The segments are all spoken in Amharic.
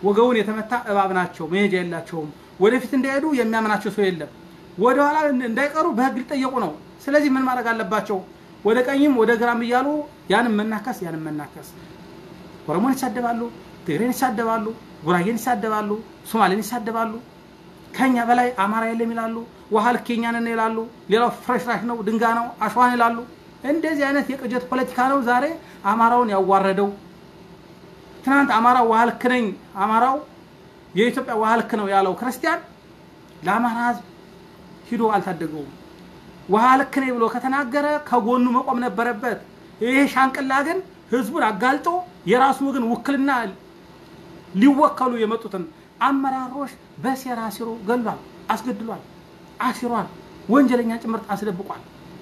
ወገቡን የተመታ እባብ ናቸው፣ መሄጃ የላቸውም። ወደፊት እንዳይሄዱ የሚያምናቸው ሰው የለም። ወደኋላ እንዳይቀሩ በህግ ሊጠየቁ ነው። ስለዚህ ምን ማድረግ አለባቸው? ወደ ቀኝም ወደ ግራም እያሉ ያንም መናከስ ያንም መናከስ። ኦሮሞን ይሳደባሉ፣ ትግሬን ይሳደባሉ፣ ጉራጌን ይሳደባሉ፣ ሶማሌን ይሳደባሉ። ከኛ በላይ አማራ የለም ይላሉ። ውሃ ልክ የኛ ነን ይላሉ። ሌላው ፍረሽራሽ ነው፣ ድንጋ ነው፣ አሸዋን ይላሉ። እንደዚህ አይነት የቅጀት ፖለቲካ ነው ዛሬ አማራውን ያዋረደው። ትናንት አማራው ውሃ ልክ ነኝ፣ አማራው የኢትዮጵያ ውሃ ልክ ነው ያለው ክርስቲያን ለአማራ ህዝብ ሂዶ አልታደገውም። ውሃ ልክ ነኝ ብሎ ከተናገረ ከጎኑ መቆም ነበረበት። ይሄ ሻንቅላ ግን ህዝቡን አጋልጦ የራሱ ወገን ውክልና ሊወከሉ የመጡትን አመራሮች በሴራ ሲሮ ገሏል፣ አስገድሏል፣ አሲሯል፣ ወንጀለኛ ጭምርት አስደብቋል።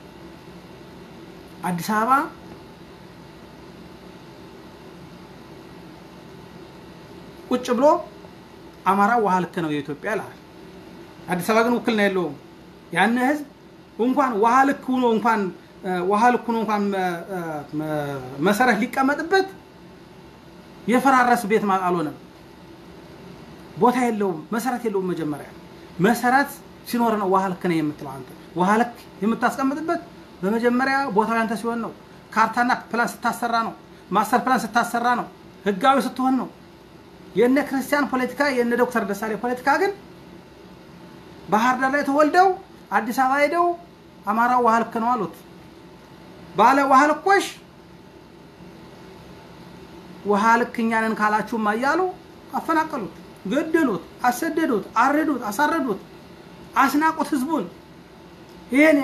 አዲስ አበባ ቁጭ ብሎ አማራ ውሃ ልክ ነው የኢትዮጵያ ይላል። አዲስ አበባ ግን ውክልና የለውም። ያን ህዝብ እንኳን ውሃ ልክ ሆኖ እንኳን ውሃ ልክ ሆኖ እንኳን መሰረት ሊቀመጥበት የፈራረስ ቤት አልሆነም። ቦታ የለውም፣ መሰረት የለውም። መጀመሪያ መሰረት ሲኖር ነው ውሃ ልክ ነው የምትለው አንተ። ውሃ ልክ የምታስቀምጥበት በመጀመሪያ ቦታው ያንተ ሲሆን ነው። ካርታና ፕላን ስታሰራ ነው። ማስተር ፕላን ስታሰራ ነው። ህጋዊ ስትሆን ነው። የነ ክርስቲያን ፖለቲካ የነ ዶክተር ደሳሌ ፖለቲካ ግን ባህር ዳር ላይ ተወልደው አዲስ አበባ ሄደው አማራው ውሃ ልክ ነው አሉት። ባለ ውሃ ልኮሽ ውሃ ልክ እኛ ነን ካላችሁማ እያሉ አፈናቀሉት፣ ገደሉት፣ አሰደዱት፣ አረዱት፣ አሳረዱት፣ አስናቁት ህዝቡን። ይሄን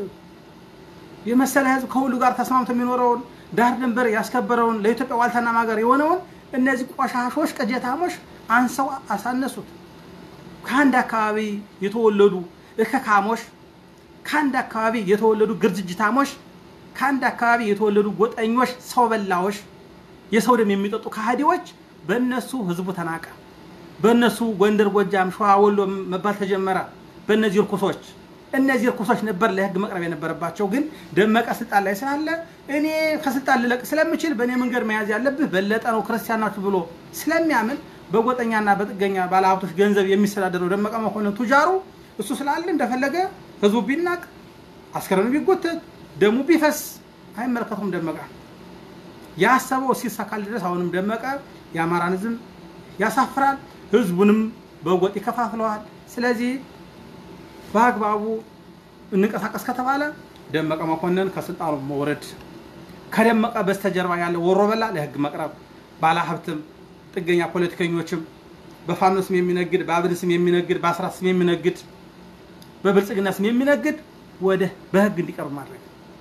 የመሰለ ህዝብ ከሁሉ ጋር ተስማምቶ የሚኖረውን ዳር ድንበር ያስከበረውን ለኢትዮጵያ ዋልታና ማገር የሆነውን እነዚህ ቆሻሾች ቅጀታሞች አንሰው አሳነሱት። ከአንድ አካባቢ የተወለዱ እከካሞች፣ ከአንድ አካባቢ የተወለዱ ግርጅጅታሞች፣ ከአንድ አካባቢ የተወለዱ ጎጠኞች፣ ሰው በላዎች፣ የሰው ደም የሚጠጡ ከሃዲዎች በእነሱ ህዝቡ ተናቀ። በእነሱ ጎንደር፣ ጎጃም፣ ሸዋ፣ ወሎ መባል ተጀመረ። በእነዚህ እርኩሶች እነዚህ እርኩሶች ነበር ለህግ መቅረብ የነበረባቸው። ግን ደመቀ ስልጣን ላይ ስላለ እኔ ከስልጣን ልለቅ ስለምችል በእኔ መንገድ መያዝ ያለብህ በለጠ ነው ክርስቲያን ናችሁ ብሎ ስለሚያምን በጎጠኛና በጥገኛ ባለሀብቶች ገንዘብ የሚስተዳደረው ደመቀ መኮንን ቱጃሩ እሱ ስላለ እንደፈለገ ህዝቡ ቢናቅ አስከሬኑ ቢጎተት ደሙ ቢፈስ አይመለከቱም። ደመቀ ያሰበው ሲሳካል ድረስ አሁንም ደመቀ የአማራን ህዝብ ያሳፍራል፣ ህዝቡንም በጎጥ ይከፋፍለዋል። ስለዚህ በአግባቡ እንንቀሳቀስ ከተባለ ደመቀ መኮንን ከስልጣኑ መውረድ፣ ከደመቀ በስተጀርባ ያለ ወሮበላ ለህግ መቅረብ፣ ባለሀብትም ጥገኛ ፖለቲከኞችም በፋኖ ስም የሚነግድ በአብን ስም የሚነግድ በአስራት ስም የሚነግድ በብልጽግና ስም የሚነግድ ወደ በህግ እንዲቀርብ ማድረግ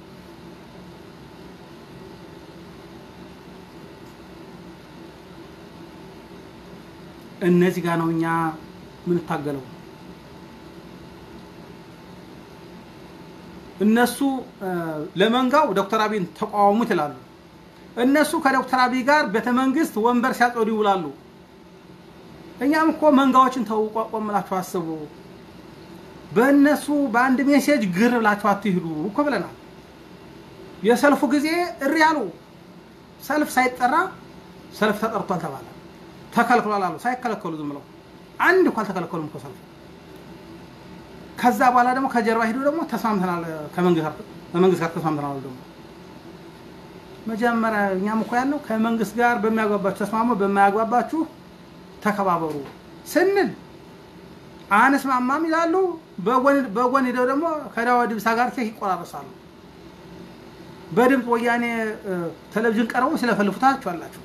እነዚህ ጋር ነው እኛ የምንታገለው። እነሱ ለመንጋው ዶክተር አብይን ተቃወሙት ይላሉ። እነሱ ከዶክተር አብይ ጋር ቤተ መንግስት ወንበር ሲያጸዱ ይውላሉ። እኛም እኮ መንጋዎችን ተው፣ ቆም ብላችሁ አስቡ። በእነሱ በአንድ ሜሴጅ ግር ብላችሁ አትሂዱ እኮ ብለናል። የሰልፉ ጊዜ እሪ አሉ። ሰልፍ ሳይጠራ ሰልፍ ተጠርቷል ተባለ። ተከልክሏል አሉ። ሳይከለከሉ ዝም ብለው አንድ እኮ አልተከለከሉም እኮ ሰልፉ። ከዛ በኋላ ደግሞ ከጀርባ ሂዶ ደግሞ ተስማምተናል ከመንግስት ጋር ተስማምተናል ደግሞ መጀመሪያ እኛም እኮ ያለው ከመንግስት ጋር በሚያግባባችሁ ተስማሙ፣ በማያግባባችሁ ተከባበሩ ስንል አንስማማም ይላሉ። በጎን ሄደው ደግሞ ከዳዋ ድምፃ ጋር ኬክ ይቆራረሳሉ። በድምፅ ወያኔ ቴሌቪዥን ቀርበው ስለፈልፉታችሁ አላችሁ።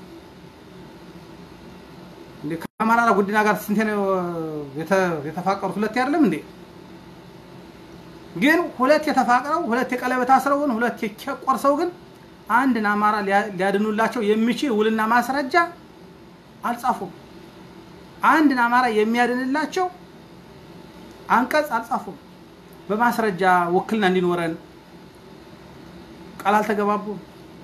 ከአማራ ጉዲና ጋር ስንቴ ነው የተፋቀሩት? ሁለት አይደለም እንዴ? ግን ሁለት የተፋቅረው ሁለት የቀለበት አስረው ግን ሁለት ቆርሰው ግን አንድን አማራ ሊያድኑላቸው የሚችል ውልና ማስረጃ አልጻፉም። አንድን አማራ የሚያድንላቸው አንቀጽ አልጻፉም። በማስረጃ ውክልና እንዲኖረን ቃል አልተገባቡም።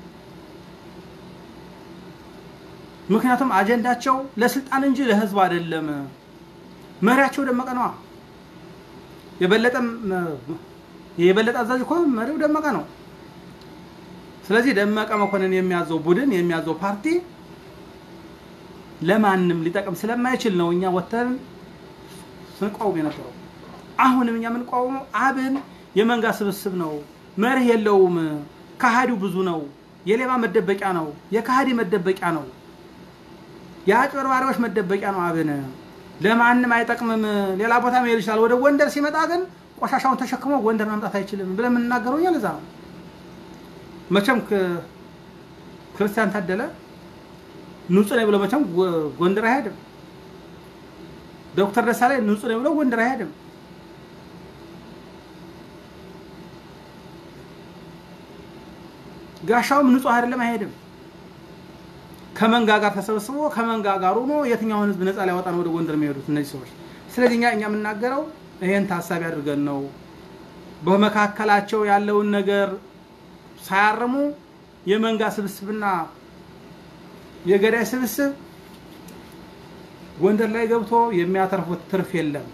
ምክንያቱም አጀንዳቸው ለስልጣን እንጂ ለህዝብ አይደለም። መሪያቸው ደመቀ ነዋ። የበለጠ የበለጠ አዛዥ እኮ መሪው ደመቀ ነው። ስለዚህ ደመቀ መኮንን የሚያዘው ቡድን የሚያዘው ፓርቲ ለማንም ሊጠቅም ስለማይችል ነው እኛ ወተን ስንቃወም የነበረው። አሁንም እኛ የምንቃወመው አብን የመንጋ ስብስብ ነው፣ መርህ የለውም፣ ከሃዲው ብዙ ነው፣ የሌባ መደበቂያ ነው፣ የከሃዲ መደበቂያ ነው፣ የአጭበርባሪዎች መደበቂያ ነው። አብን ለማንም አይጠቅምም። ሌላ ቦታ መሄድ ይችላል። ወደ ጎንደር ሲመጣ ግን ቆሻሻውን ተሸክሞ ጎንደር መምጣት አይችልም ብለን የምንናገረው እኛ ለዛ ነው። መቼም ክርስቲያን ታደለ ንጹህ ነኝ ብሎ መቼም ጎንደር አይሄድም። ዶክተር ደሳለኝ ንጹህ ነኝ ብሎ ጎንደር አይሄድም። ጋሻውም ንጹህ አይደለም አይሄድም። ከመንጋ ጋር ተሰብስቦ ከመንጋ ጋር ሆኖ የትኛውን ህዝብ ነፃ ሊያወጣ ነው ወደ ጎንደር የሚሄዱት እነዚህ ሰዎች? ስለዚህ እኛ እኛ የምናገረው ይሄን ታሳቢ አድርገን ነው። በመካከላቸው ያለውን ነገር ሳያርሙ የመንጋ ስብስብና የገዳይ ስብስብ ጎንደር ላይ ገብቶ የሚያተርፉት ትርፍ የለም።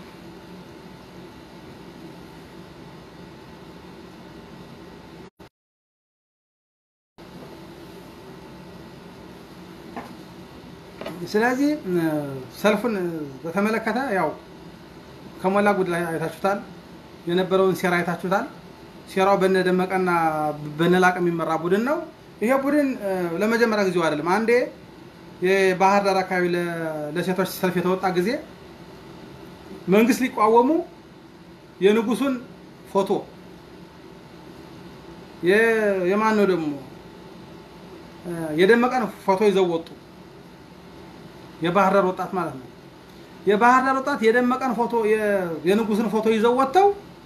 ስለዚህ ሰልፉን በተመለከተ ያው ከሞላ ጎደል አይታችሁታል። የነበረውን ሴራ አይታችሁታል። ሴራው በነደመቀና በነላቅ የሚመራ ቡድን ነው። ይሄ ቡድን ለመጀመሪያ ጊዜው አይደለም። አንዴ የባህር ዳር አካባቢ ለሴቶች ሰልፍ የተወጣ ጊዜ መንግስት ሊቋወሙ የንጉሱን ፎቶ የማን ነው ደግሞ የደመቀን ፎቶ ይዘው ወጡ። የባህር ዳር ወጣት ማለት ነው። የባህር ዳር ወጣት የደመቀን ፎቶ የንጉስን ፎቶ ይዘው ወጥተው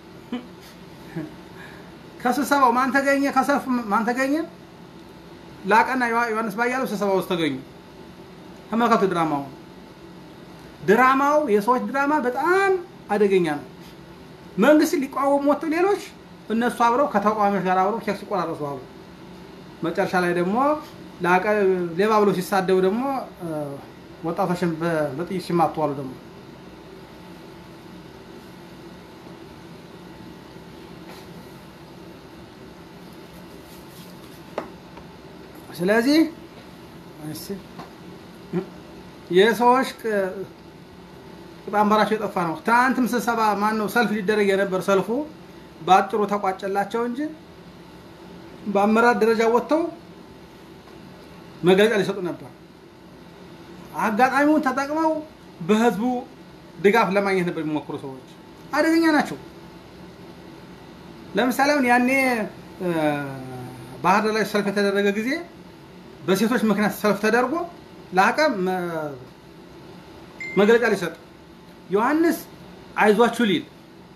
ከስብሰባው ማን ተገኘ? ከሰልፍ ማን ተገኘ? ላቀና ዮሐንስ ባያለው ስብሰባ ውስጥ ተገኙ። ተመልከቱ ድራማው። ድራማው የሰዎች ድራማ በጣም አደገኛ ነው። መንግስት ሊቃወሙ ወጥተው ሌሎች እነሱ አብረው ከተቃዋሚዎች ጋር አብረው ኬክ ሲቆራረሱ አብረው መጨረሻ ላይ ደግሞ ላቀ ሌባ ብለው ሲሳደቡ ደግሞ ወጣቶችን በጥይት ሲማቱ አሉ ደግሞ ስለዚህ የሰዎች ቅጣምባራቸው የጠፋ ነው። ትናንትም ስብሰባ ማን ነው ሰልፍ ሊደረግ የነበር ሰልፉ በአጭሩ ተቋጨላቸው እንጂ በአመራር ደረጃ ወጥተው መግለጫ ሊሰጡ ነበር። አጋጣሚውን ተጠቅመው በህዝቡ ድጋፍ ለማግኘት ነበር የሚሞክሩ ሰዎች አደገኛ ናቸው። ለምሳሌ አሁን ያኔ ባህር ዳር ላይ ሰልፍ የተደረገ ጊዜ በሴቶች ምክንያት ሰልፍ ተደርጎ ላቀ መግለጫ ሊሰጥ ዮሐንስ አይዟችሁ ሊል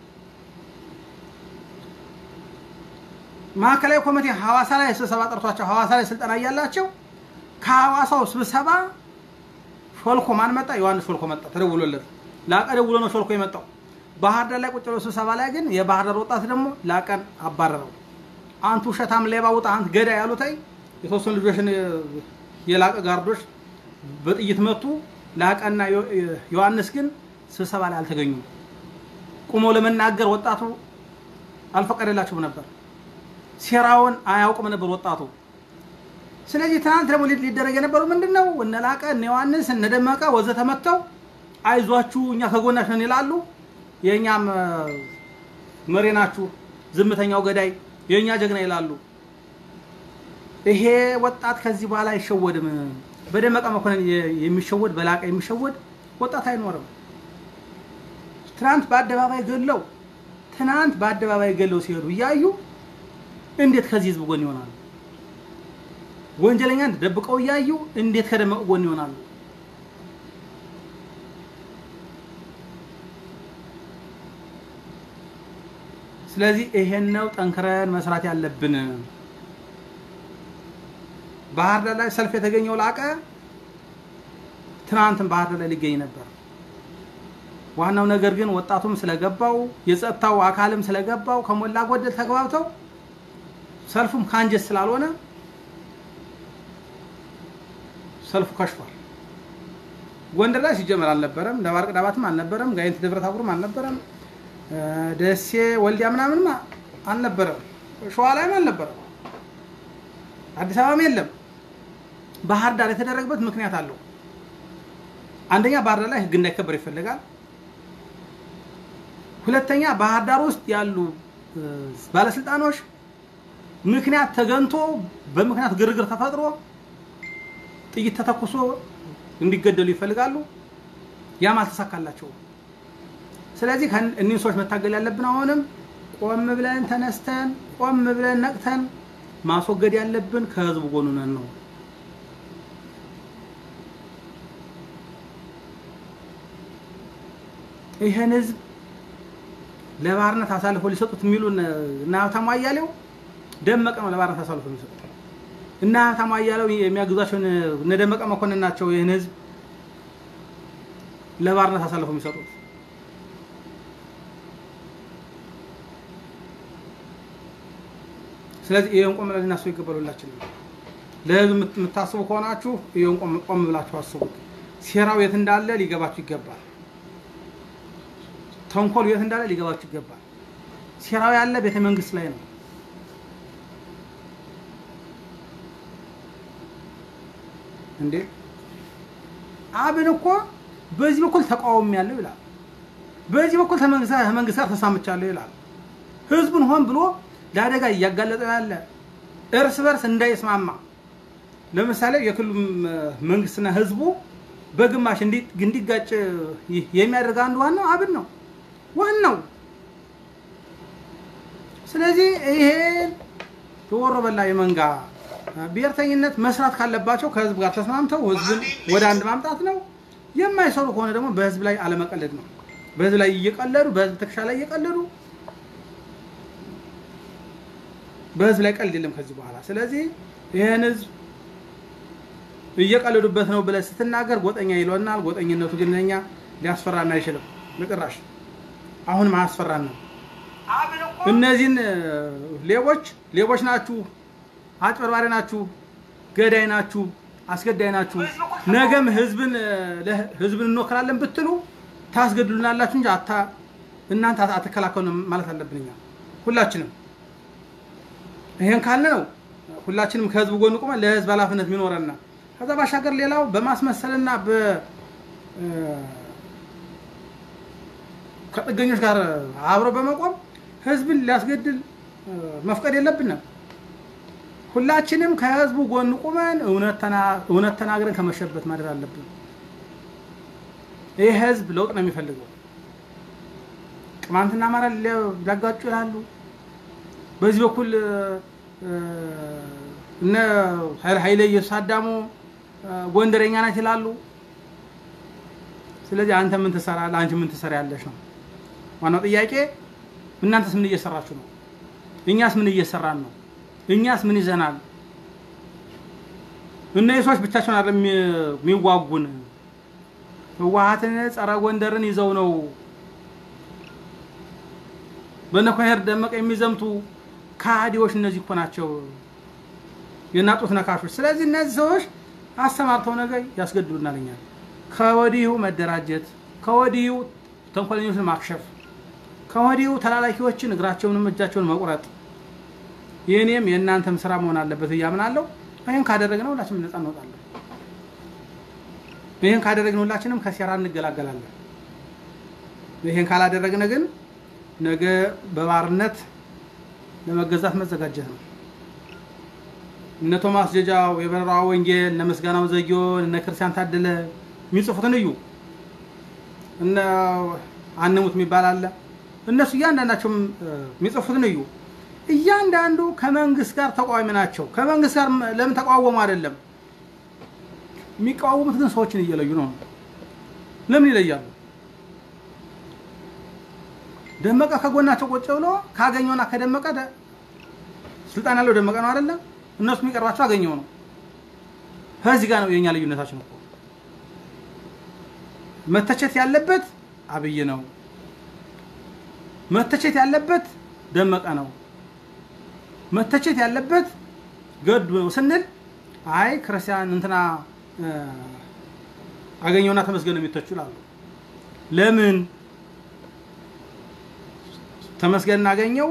ማዕከላዊ ኮሚቴ ሐዋሳ ላይ ስብሰባ ጠርቷቸው ሐዋሳ ላይ ስልጠና እያላቸው ከሐዋሳው ስብሰባ ሾልኮ ማን መጣ? ዮሐንስ ሾልኮ መጣ። ተደውሎለት ላቀ ደውሎ ነው ሾልኮ የመጣው። ባህር ዳር ላይ ቁጭ ብሎ ስብሰባ ላይ ግን የባህር ዳር ወጣት ደግሞ ላቀን አባረረው። አንቱ ውሸታም ሌባ ውጣ፣ አንተ ገዳ ያሉታይ የተወሰኑ ልጆችን የላቀ ጋርዶች በጥይት መቱ። ላቀና ዮሐንስ ግን ስብሰባ ላይ አልተገኙም። ቁመው ለመናገር ወጣቱ አልፈቀደላቸውም ነበር። ሴራውን አያውቅም ነበር ወጣቱ። ስለዚህ ትናንት ደግሞ ሊደረግ የነበረው ምንድን ነው? እነ ላቀ እነ ዮሐንስ እነ ደመቀ ወዘተ መጥተው አይዟችሁ እኛ ከጎናችሁ ነን ይላሉ። የእኛም መሪ ናችሁ፣ ዝምተኛው ገዳይ የእኛ ጀግና ይላሉ። ይሄ ወጣት ከዚህ በኋላ አይሸወድም። በደመቀ መኮንን የሚሸወድ በላቀ የሚሸወድ ወጣት አይኖርም። ትናንት በአደባባይ ገለው ትናንት በአደባባይ ገለው ሲሄዱ እያዩ እንዴት ከዚህ ህዝብ ጎን ይሆናሉ? ወንጀለኛን ደብቀው እያዩ እንዴት ከደመቀ ጎን ይሆናሉ? ስለዚህ ይሄን ነው ጠንክረን መስራት ያለብን። ባህር ዳር ላይ ሰልፍ የተገኘው ላቀ ትናንትም ባህር ዳር ላይ ሊገኝ ነበር። ዋናው ነገር ግን ወጣቱም ስለገባው የጸጥታው አካልም ስለገባው ከሞላ ጎደል ተግባብተው ሰልፉም ከአንጀት ስላልሆነ ሰልፉ ከሽፏል። ጎንደር ላይ ሲጀመር አልነበረም፣ ደባርቅ ዳባትም አልነበረም፣ ጋይንት ደብረ ታቦርም አልነበረም፣ ደሴ ወልዲያ ምናምንም አልነበረም፣ ሸዋ ላይም አልነበረም፣ አዲስ አበባም የለም። ባህር ዳር የተደረገበት ምክንያት አለው። አንደኛ ባህር ዳር ላይ ህግ እንዳይከበር ይፈልጋል። ሁለተኛ ባህር ዳር ውስጥ ያሉ ባለስልጣኖች ምክንያት ተገንቶ በምክንያት ግርግር ተፈጥሮ ጥይት ተተኩሶ እንዲገደሉ ይፈልጋሉ። ያም አልተሳካላቸውም። ስለዚህ እኒህን ሰዎች መታገል ያለብን አሁንም ቆም ብለን ተነስተን ቆም ብለን ነቅተን ማስወገድ ያለብን ከህዝቡ ጎን ነን ነው። ይህን ህዝብ ለባርነት አሳልፎ ሊሰጡት የሚሉ እና ሀብታሙ አያሌው ደመቀ ነው ለባርነት አሳልፎ የሚሰጡት እና ሀብታሙ አያሌው የሚያግዟቸውን እነ ደመቀ መኮንን ናቸው ይህን ህዝብ ለባርነት አሳልፎ የሚሰጡት። ስለዚህ ይሄን ቆም ብለን ልናስበው ይገባል። ሁላችንም ለህዝብ የምታስቡ ከሆናችሁ ይሄን ቆም ብላችሁ አስቡት። ሴራው የት እንዳለ ሊገባችሁ ይገባል። ተንኮሉ የት እንዳለ ሊገባችሁ ይገባል። ሴራው ያለ ቤተ መንግስት ላይ ነው። እንዴ አብን እኮ በዚህ በኩል ተቃውሞ ያለው ይላል፣ በዚህ በኩል ከመንግስት ጋር ተሳምቻለሁ ይላል። ህዝቡን ሆን ብሎ ለአደጋ እያጋለጠ ያለ እርስ በርስ እንዳይስማማ ለምሳሌ የክልሉ መንግስትና ህዝቡ በግማሽ እንዲጋጭ የሚያደርግ አንዱ ዋናው አብን ነው ዋናው። ስለዚህ ይሄን የወሮ በላ የመንጋ ብሔርተኝነት መስራት ካለባቸው ከህዝብ ጋር ተስማምተው ህዝብን ወደ አንድ ማምጣት ነው። የማይሰሩ ከሆነ ደግሞ በህዝብ ላይ አለመቀለድ ነው። በህዝብ ላይ እየቀለዱ በህዝብ ትከሻ ላይ እየቀለዱ በህዝብ ላይ ቀልድ የለም ከዚህ በኋላ። ስለዚህ ይህን ህዝብ እየቀለዱበት ነው ብለህ ስትናገር ጎጠኛ ይለናል። ጎጠኝነቱ ግን እኛ ሊያስፈራን አይችልም በጭራሽ። አሁንም አያስፈራን ነው። እነዚህን ሌቦች ሌቦች ናችሁ፣ አጭበርባሪ ናችሁ፣ ገዳይ ናችሁ፣ አስገዳይ ናችሁ፣ ነገም ህዝብን ህዝብን እንወክላለን ብትሉ ታስገድሉናላችሁ እንጂ አታ እናንተ አትከላከሉ ማለት አለብን እኛ ሁላችንም ይሄን ካለ ነው ሁላችንም ከህዝቡ ጎን ቆመን ለህዝብ ኃላፊነት የሚኖረና ከዛ ባሻገር ሌላው በማስመሰልና በ ከጥገኞች ጋር አብሮ በመቆም ህዝብን ሊያስገድል መፍቀድ የለብንም። ሁላችንም ከህዝቡ ጎን ቁመን እውነት ተናግረን ከመሸበት ማድረግ አለብን። ይህ ህዝብ ለውጥ ነው የሚፈልገው። ቅማንትና አማራ ሊያጋጩ ይላሉ። በዚህ በኩል እነ ኃይለ ኢየሱስ አዳሙ ጎንደረኛ ናት ይላሉ። ስለዚህ አንተ ምን ትሰራለህ? አንቺ ምን ትሰሪያለሽ ነው ዋናው ጥያቄ። እናንተስ ምን እየሰራችሁ ነው? እኛስ ምን እየሰራን ነው? እኛስ ምን ይዘናል? እነዚህ ሰዎች ብቻቸውን አይደለም የሚዋጉን። ህወሓትን ጸረ ጎንደርን ይዘው ነው በነኮሄር ደመቀ የሚዘምቱ ከሃዲዎች እነዚህ እኮ ናቸው፣ የናጡት ነካሾች። ስለዚህ እነዚህ ሰዎች አሰማርተው ነገር ያስገድሉናል። እኛን ከወዲሁ መደራጀት፣ ከወዲሁ ተንኮለኞችን ማክሸፍ፣ ከወዲሁ ተላላኪዎችን እግራቸውንም እጃቸውን መቁረጥ የእኔም የእናንተም ስራ መሆን አለበት እያምናለሁ። ይህን ካደረግነው ሁላችንም ነፃ እንወጣለን። ይህን ካደረግን ሁላችንም ከሴራ እንገላገላለን። ይህን ካላደረግን ግን ነገ በባርነት ለመገዛት መዘጋጀት ነው። እነ ቶማስ ጀጃው፣ የበረራ ወንጌል፣ እነ ምስጋናው ዘጊዮን፣ እነ ክርስቲያን ታደለ የሚጽፉትን እዩ። እነ አንሙት የሚባል አለ። እነሱ እያንዳንዳቸው የሚጽፉትን እዩ። እያንዳንዱ ከመንግስት ጋር ተቃዋሚ ናቸው። ከመንግስት ጋር ለምን ተቃወሙ አይደለም የሚቃወሙት ግን ሰዎችን እየለዩ ነው። ለምን ይለያሉ? ደመቀ ከጎናቸው ቁጭ ብሎ ካገኘውና ከደመቀ ስልጣን ያለው ደመቀ ነው አይደለም። እነሱ የሚቀርባቸው አገኘው ነው። ከዚህ ጋር ነው የኛ ልዩነታችን እኮ። መተቸት ያለበት አብይ ነው። መተቸት ያለበት ደመቀ ነው። መተቸት ያለበት ገዱ ነው ስንል አይ ክርስቲያን እንትና አገኘውና ተመስገን የሚተቹ ይላሉ። ለምን ተመስገን እናገኘው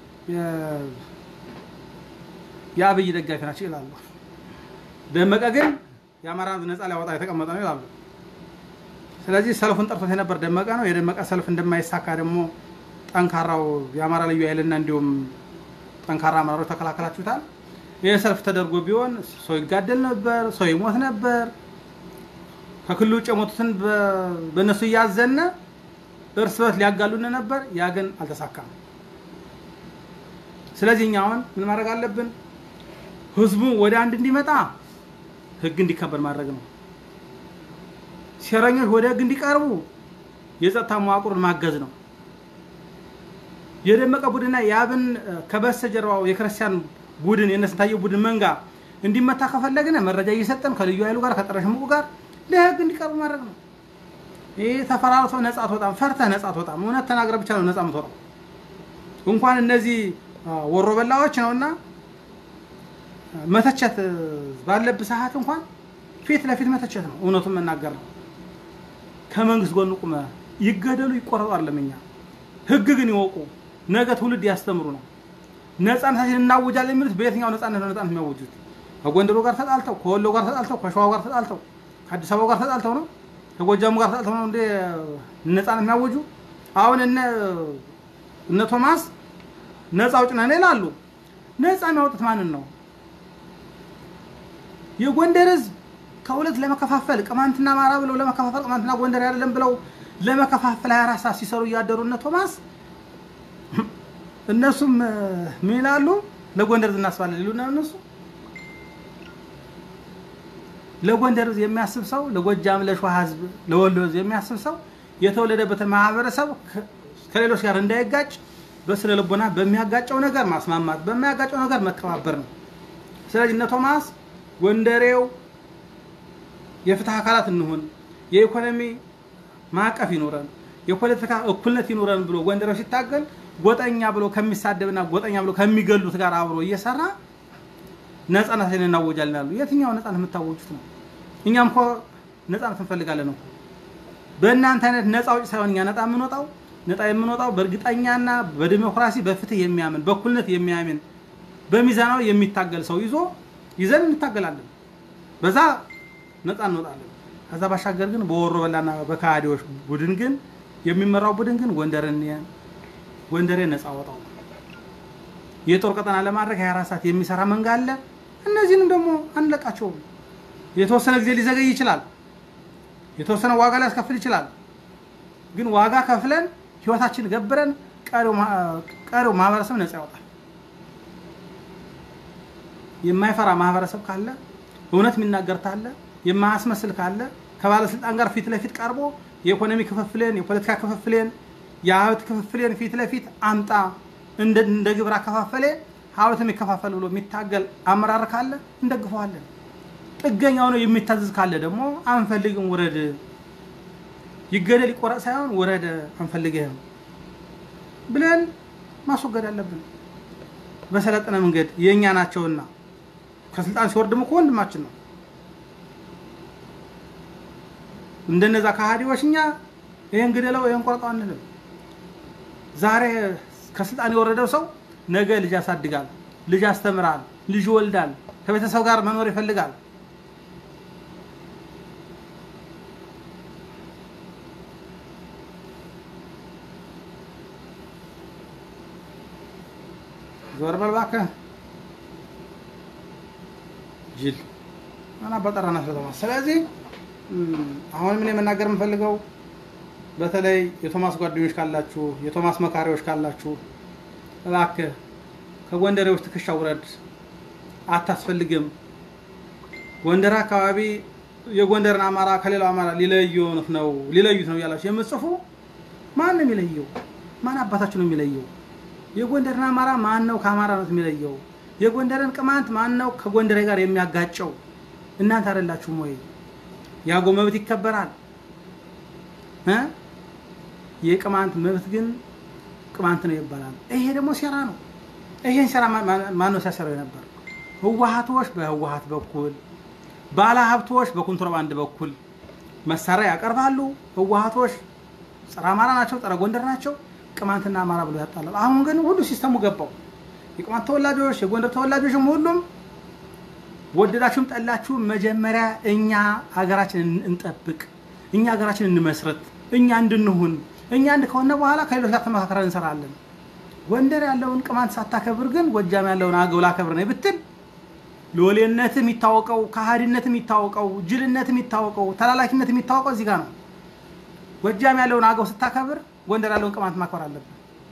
የአብይ ደጋፊ ናቸው ይላሉ። ደመቀ ግን የአማራ ነፃ ሊያወጣ የተቀመጠ ነው ይላሉ። ስለዚህ ሰልፉን ጠርቶት የነበር ደመቀ ነው። የደመቀ ሰልፍ እንደማይሳካ ደግሞ ጠንካራው የአማራ ልዩ ኃይልና እንዲሁም ጠንካራ አመራሮች ተከላከላችሁታል። ይህ ሰልፍ ተደርጎ ቢሆን ሰው ይጋደል ነበር፣ ሰው ይሞት ነበር። ከክልሉ ውጭ የሞቱትን በእነሱ እያዘነ እርስ በርስ ሊያጋሉን ነበር። ያ ግን አልተሳካም። ስለዚህ እኛ አሁን ምን ማድረግ አለብን? ህዝቡ ወደ አንድ እንዲመጣ ህግ እንዲከበር ማድረግ ነው። ሴረኞች ወደ ህግ እንዲቀርቡ የጸጥታ መዋቅሩን ማገዝ ነው። የደመቀ ቡድንና የአብን ከበስተጀርባው የክርስቲያን ቡድን የነስንታየው ቡድን መንጋ እንዲመታ ከፈለግን መረጃ እየሰጠን ከልዩ ኃይሉ ጋር ከጸረ ሽምቁ ጋር ለህግ እንዲቀርቡ ማድረግ ነው። ይህ ተፈራርቶ ነጻ አትወጣም፣ ፈርተህ ነጻ አትወጣም። እውነት ተናግረ ብቻ ነው ነጻ የምትወጣው። እንኳን እነዚህ ወሮ በላዎች ነውና መተቸት ባለብህ ሰዓት እንኳን ፊት ለፊት መተቸት ነው፣ እውነቱን መናገር ነው። ከመንግስት ጎን ቁመ ይገደሉ ይቆረጡ አለምኛ ህግ ግን ይወቁ፣ ነገ ትውልድ ያስተምሩ ነው። ነጻነታችን እናውጃለን የሚሉት በየትኛው ነጻነት ነው ነጻነት የሚያውጁት? ከጎንደሩ ጋር ተጣልተው፣ ከወሎ ጋር ተጣልተው፣ ከሸዋው ጋር ተጣልተው፣ ከአዲስ አበባው ጋር ተጣልተው ነው ከጎጃሙ ጋር ተጣልተው ነው እንደ ነጻነት የሚያውጁ? አሁን እነ እነ ቶማስ ነጻ አውጭ ነን ይላሉ። ነጻ የሚያወጡት ማንን ነው? የጎንደር ህዝብ ከሁለት ለመከፋፈል ቅማንትና አማራ ብለው ለመከፋፈል ቅማንትና ጎንደር አይደለም ብለው ለመከፋፈል 24 ሰዓት ሲሰሩ እያደሩ እነ ቶማስ እነሱም ምን ይላሉ? ለጎንደር ህዝብ እናስባለን ይሉና እነሱ ለጎንደር ህዝብ የሚያስብ ሰው፣ ለጎጃም፣ ለሸዋ ህዝብ፣ ለወሎ ህዝብ የሚያስብ ሰው የተወለደበትን ማህበረሰብ ከሌሎች ጋር እንዳይጋጭ በስነ ልቦና በሚያጋጨው ነገር ማስማማት፣ በሚያጋጨው ነገር መከባበር ነው። ስለዚህ እነ ቶማስ ጎንደሬው የፍትህ አካላት እንሁን፣ የኢኮኖሚ ማዕቀፍ ይኖረን፣ የፖለቲካ እኩልነት ይኖረን ብሎ ጎንደሬው ሲታገል ጎጠኛ ብሎ ከሚሳደብና ጎጠኛ ብሎ ከሚገሉት ጋር አብሮ እየሰራ ነጻነትን እናወጃለን ያሉ። የትኛው ነጻነት የምታወጁት ነው? እኛም እኮ ነጻነት እንፈልጋለን ነው። በእናንተ አይነት ነጻ አውጪ ሳይሆን እኛ ነጻ የምንወጣው ነጻ የምንወጣው በእርግጠኛና በዲሞክራሲ በፍትህ የሚያምን በእኩልነት የሚያምን በሚዛናዊ የሚታገል ሰው ይዞ ይዘን እንታገላለን። በዛ ነፃ እንወጣለን። ከዛ ባሻገር ግን በወሮ በላና በካሃዲዎች ቡድን ግን የሚመራው ቡድን ግን ጎንደርን ጎንደሬ ነፃ ወጣው የጦር ቀጠና ለማድረግ 24 ሰዓት የሚሰራ መንጋ አለ። እነዚህንም ደግሞ አንለቃቸውም። የተወሰነ ጊዜ ሊዘገይ ይችላል። የተወሰነ ዋጋ ሊያስከፍል ይችላል። ግን ዋጋ ከፍለን ህይወታችን ገብረን ቀሪው ማህበረሰብ ነፃ ያወጣል። የማይፈራ ማህበረሰብ ካለ እውነት የሚናገር ካለ የማያስመስል ካለ ከባለስልጣን ጋር ፊት ለፊት ቀርቦ የኢኮኖሚ ክፍፍሌን፣ የፖለቲካ ክፍፍሌን፣ የሀብት ክፍፍሌን ፊት ለፊት አምጣ እንደ ግብር አከፋፈሌ ሀብት የሚከፋፈል ብሎ የሚታገል አመራር ካለ እንደግፈዋለን። ጥገኛ ሆኖ የሚታዘዝ ካለ ደግሞ አንፈልግም፣ ውረድ፣ ይገደል ይቆረጥ ሳይሆን ውረድ፣ አንፈልግህም ብለን ማስወገድ አለብን። በሰለጠነ መንገድ የእኛ ናቸውና ከስልጣን ሲወርድም እኮ ወንድማችን ነው። እንደነዛ ከሃዲዎች እኛ ይሄን ግደለው ይሄን ቆርጠው አንልም። ዛሬ ከስልጣን የወረደው ሰው ነገ ልጅ ያሳድጋል፣ ልጅ ያስተምራል፣ ልጅ ይወልዳል፣ ከቤተሰብ ጋር መኖር ይፈልጋል። ዞር በል እባክህ ጅል እና በጠራና ስለተማ ስለዚህ አሁንም እኔ መናገር የምፈልገው በተለይ የቶማስ ጓደኞች ካላችሁ የቶማስ መካሪዎች ካላችሁ እባክህ ከጎንደሬዎች ትከሻ ውረድ፣ አታስፈልግም። ጎንደር አካባቢ የጎንደርን አማራ ከሌላው አማራ ሊለዩት ነው ሊለዩት ነው እያላችሁ የምትጽፉ ማን ነው የሚለየው? ማን አባታችሁ ነው የሚለየው? የጎንደርን አማራ ማን ነው ከአማራነት የሚለየው? የጎንደርን ቅማንት ማን ነው ከጎንደሬ ጋር የሚያጋጨው? እናንተ አይደላችሁም ወይ? የአገው መብት ይከበራል እ የቅማንት መብት ግን ቅማንት ነው ይባላል። ይሄ ደግሞ ሴራ ነው። ይሄን ሴራ ማን ነው ሲያሰራው ነበር? ህወሀቶች በህወሀት በኩል ባለ ሀብቶች በኮንትሮባንድ በኩል መሳሪያ ያቀርባሉ። ህወሀቶች ጸረ አማራ ናቸው፣ ጸረ ጎንደር ናቸው። ቅማንትና አማራ ብሎ ያጣላሉ። አሁን ግን ሁሉ ሲስተሙ ገባው። የቅማንት ተወላጆች የጎንደር ተወላጆችም ሁሉም ወደዳችሁም ጠላችሁም መጀመሪያ እኛ ሀገራችንን እንጠብቅ፣ እኛ ሀገራችን እንመስረት፣ እኛ እንድንሁን፣ እኛ አንድ ከሆነ በኋላ ከሌሎች ጋር ተመካከረን እንሰራለን። ጎንደር ያለውን ቅማንት ሳታከብር ግን ጎጃም ያለውን አገው ላከብር ነው ብትል ሎሌነት የሚታወቀው ከሃዲነት የሚታወቀው ጅልነት የሚታወቀው ተላላኪነት የሚታወቀው እዚህ ጋር ነው። ጎጃም ያለውን አገው ስታከብር ጎንደር ያለውን ቅማንት ማክበር አለብን።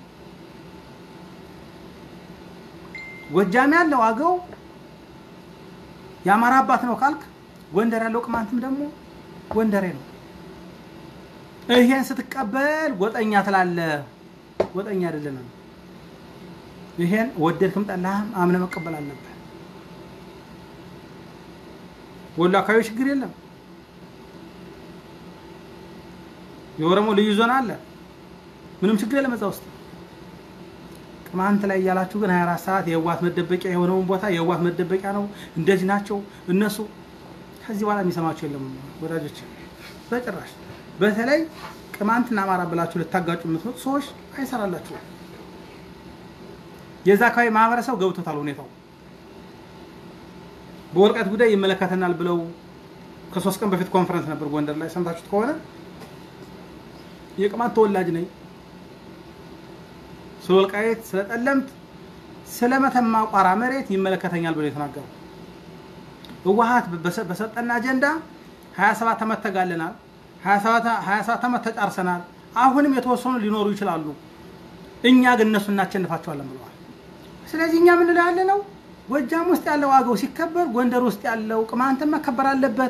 ጎጃም ያለው አገው የአማራ አባት ነው ካልክ ጎንደር ያለው ቅማንትም ደግሞ ጎንደሬ ነው። ይሄን ስትቀበል ጎጠኛ ትላለ። ጎጠኛ አይደለንም። ይሄን ወደድክም ጠላህም አምነ መቀበል አለብህ። ወሎ አካባቢ ችግር የለም። የኦሮሞ ልዩ ዞን አለ። ምንም ችግር የለም እዛ ውስጥ። ቅማንት ላይ እያላችሁ ግን 24 ሰዓት የህወሓት መደበቂያ የሆነውን ቦታ የህወሓት መደበቂያ ነው፣ እንደዚህ ናቸው እነሱ። ከዚህ በኋላ የሚሰማቸው የለም ወዳጆች፣ በጭራሽ። በተለይ ቅማንትና አማራ ብላችሁ ልታጋጩ የምትመጡ ሰዎች አይሰራላችሁም። የዛ አካባቢ ማህበረሰብ ገብቶታል ሁኔታው። በወልቃይት ጉዳይ ይመለከተናል ብለው ከሶስት ቀን በፊት ኮንፈረንስ ነበር ጎንደር ላይ ሰምታችሁት ከሆነ የቅማንት ተወላጅ ነኝ ስለ ወልቃይት፣ ስለ ጠለምት፣ ስለ መተማ ቋራ መሬት ይመለከተኛል ብሎ የተናገሩ ህወሓት በሰጠና አጀንዳ 27 ዓመት ተጋለናል፣ 27 ዓመት ተጫርሰናል። አሁንም የተወሰኑ ሊኖሩ ይችላሉ። እኛ ግን እነሱ እናቸንፋቸዋለን ብለዋል። ስለዚህ እኛ ምን ያለ ነው ጎጃም ውስጥ ያለው አገው ሲከበር ጎንደር ውስጥ ያለው ቅማንትን መከበር አለበት።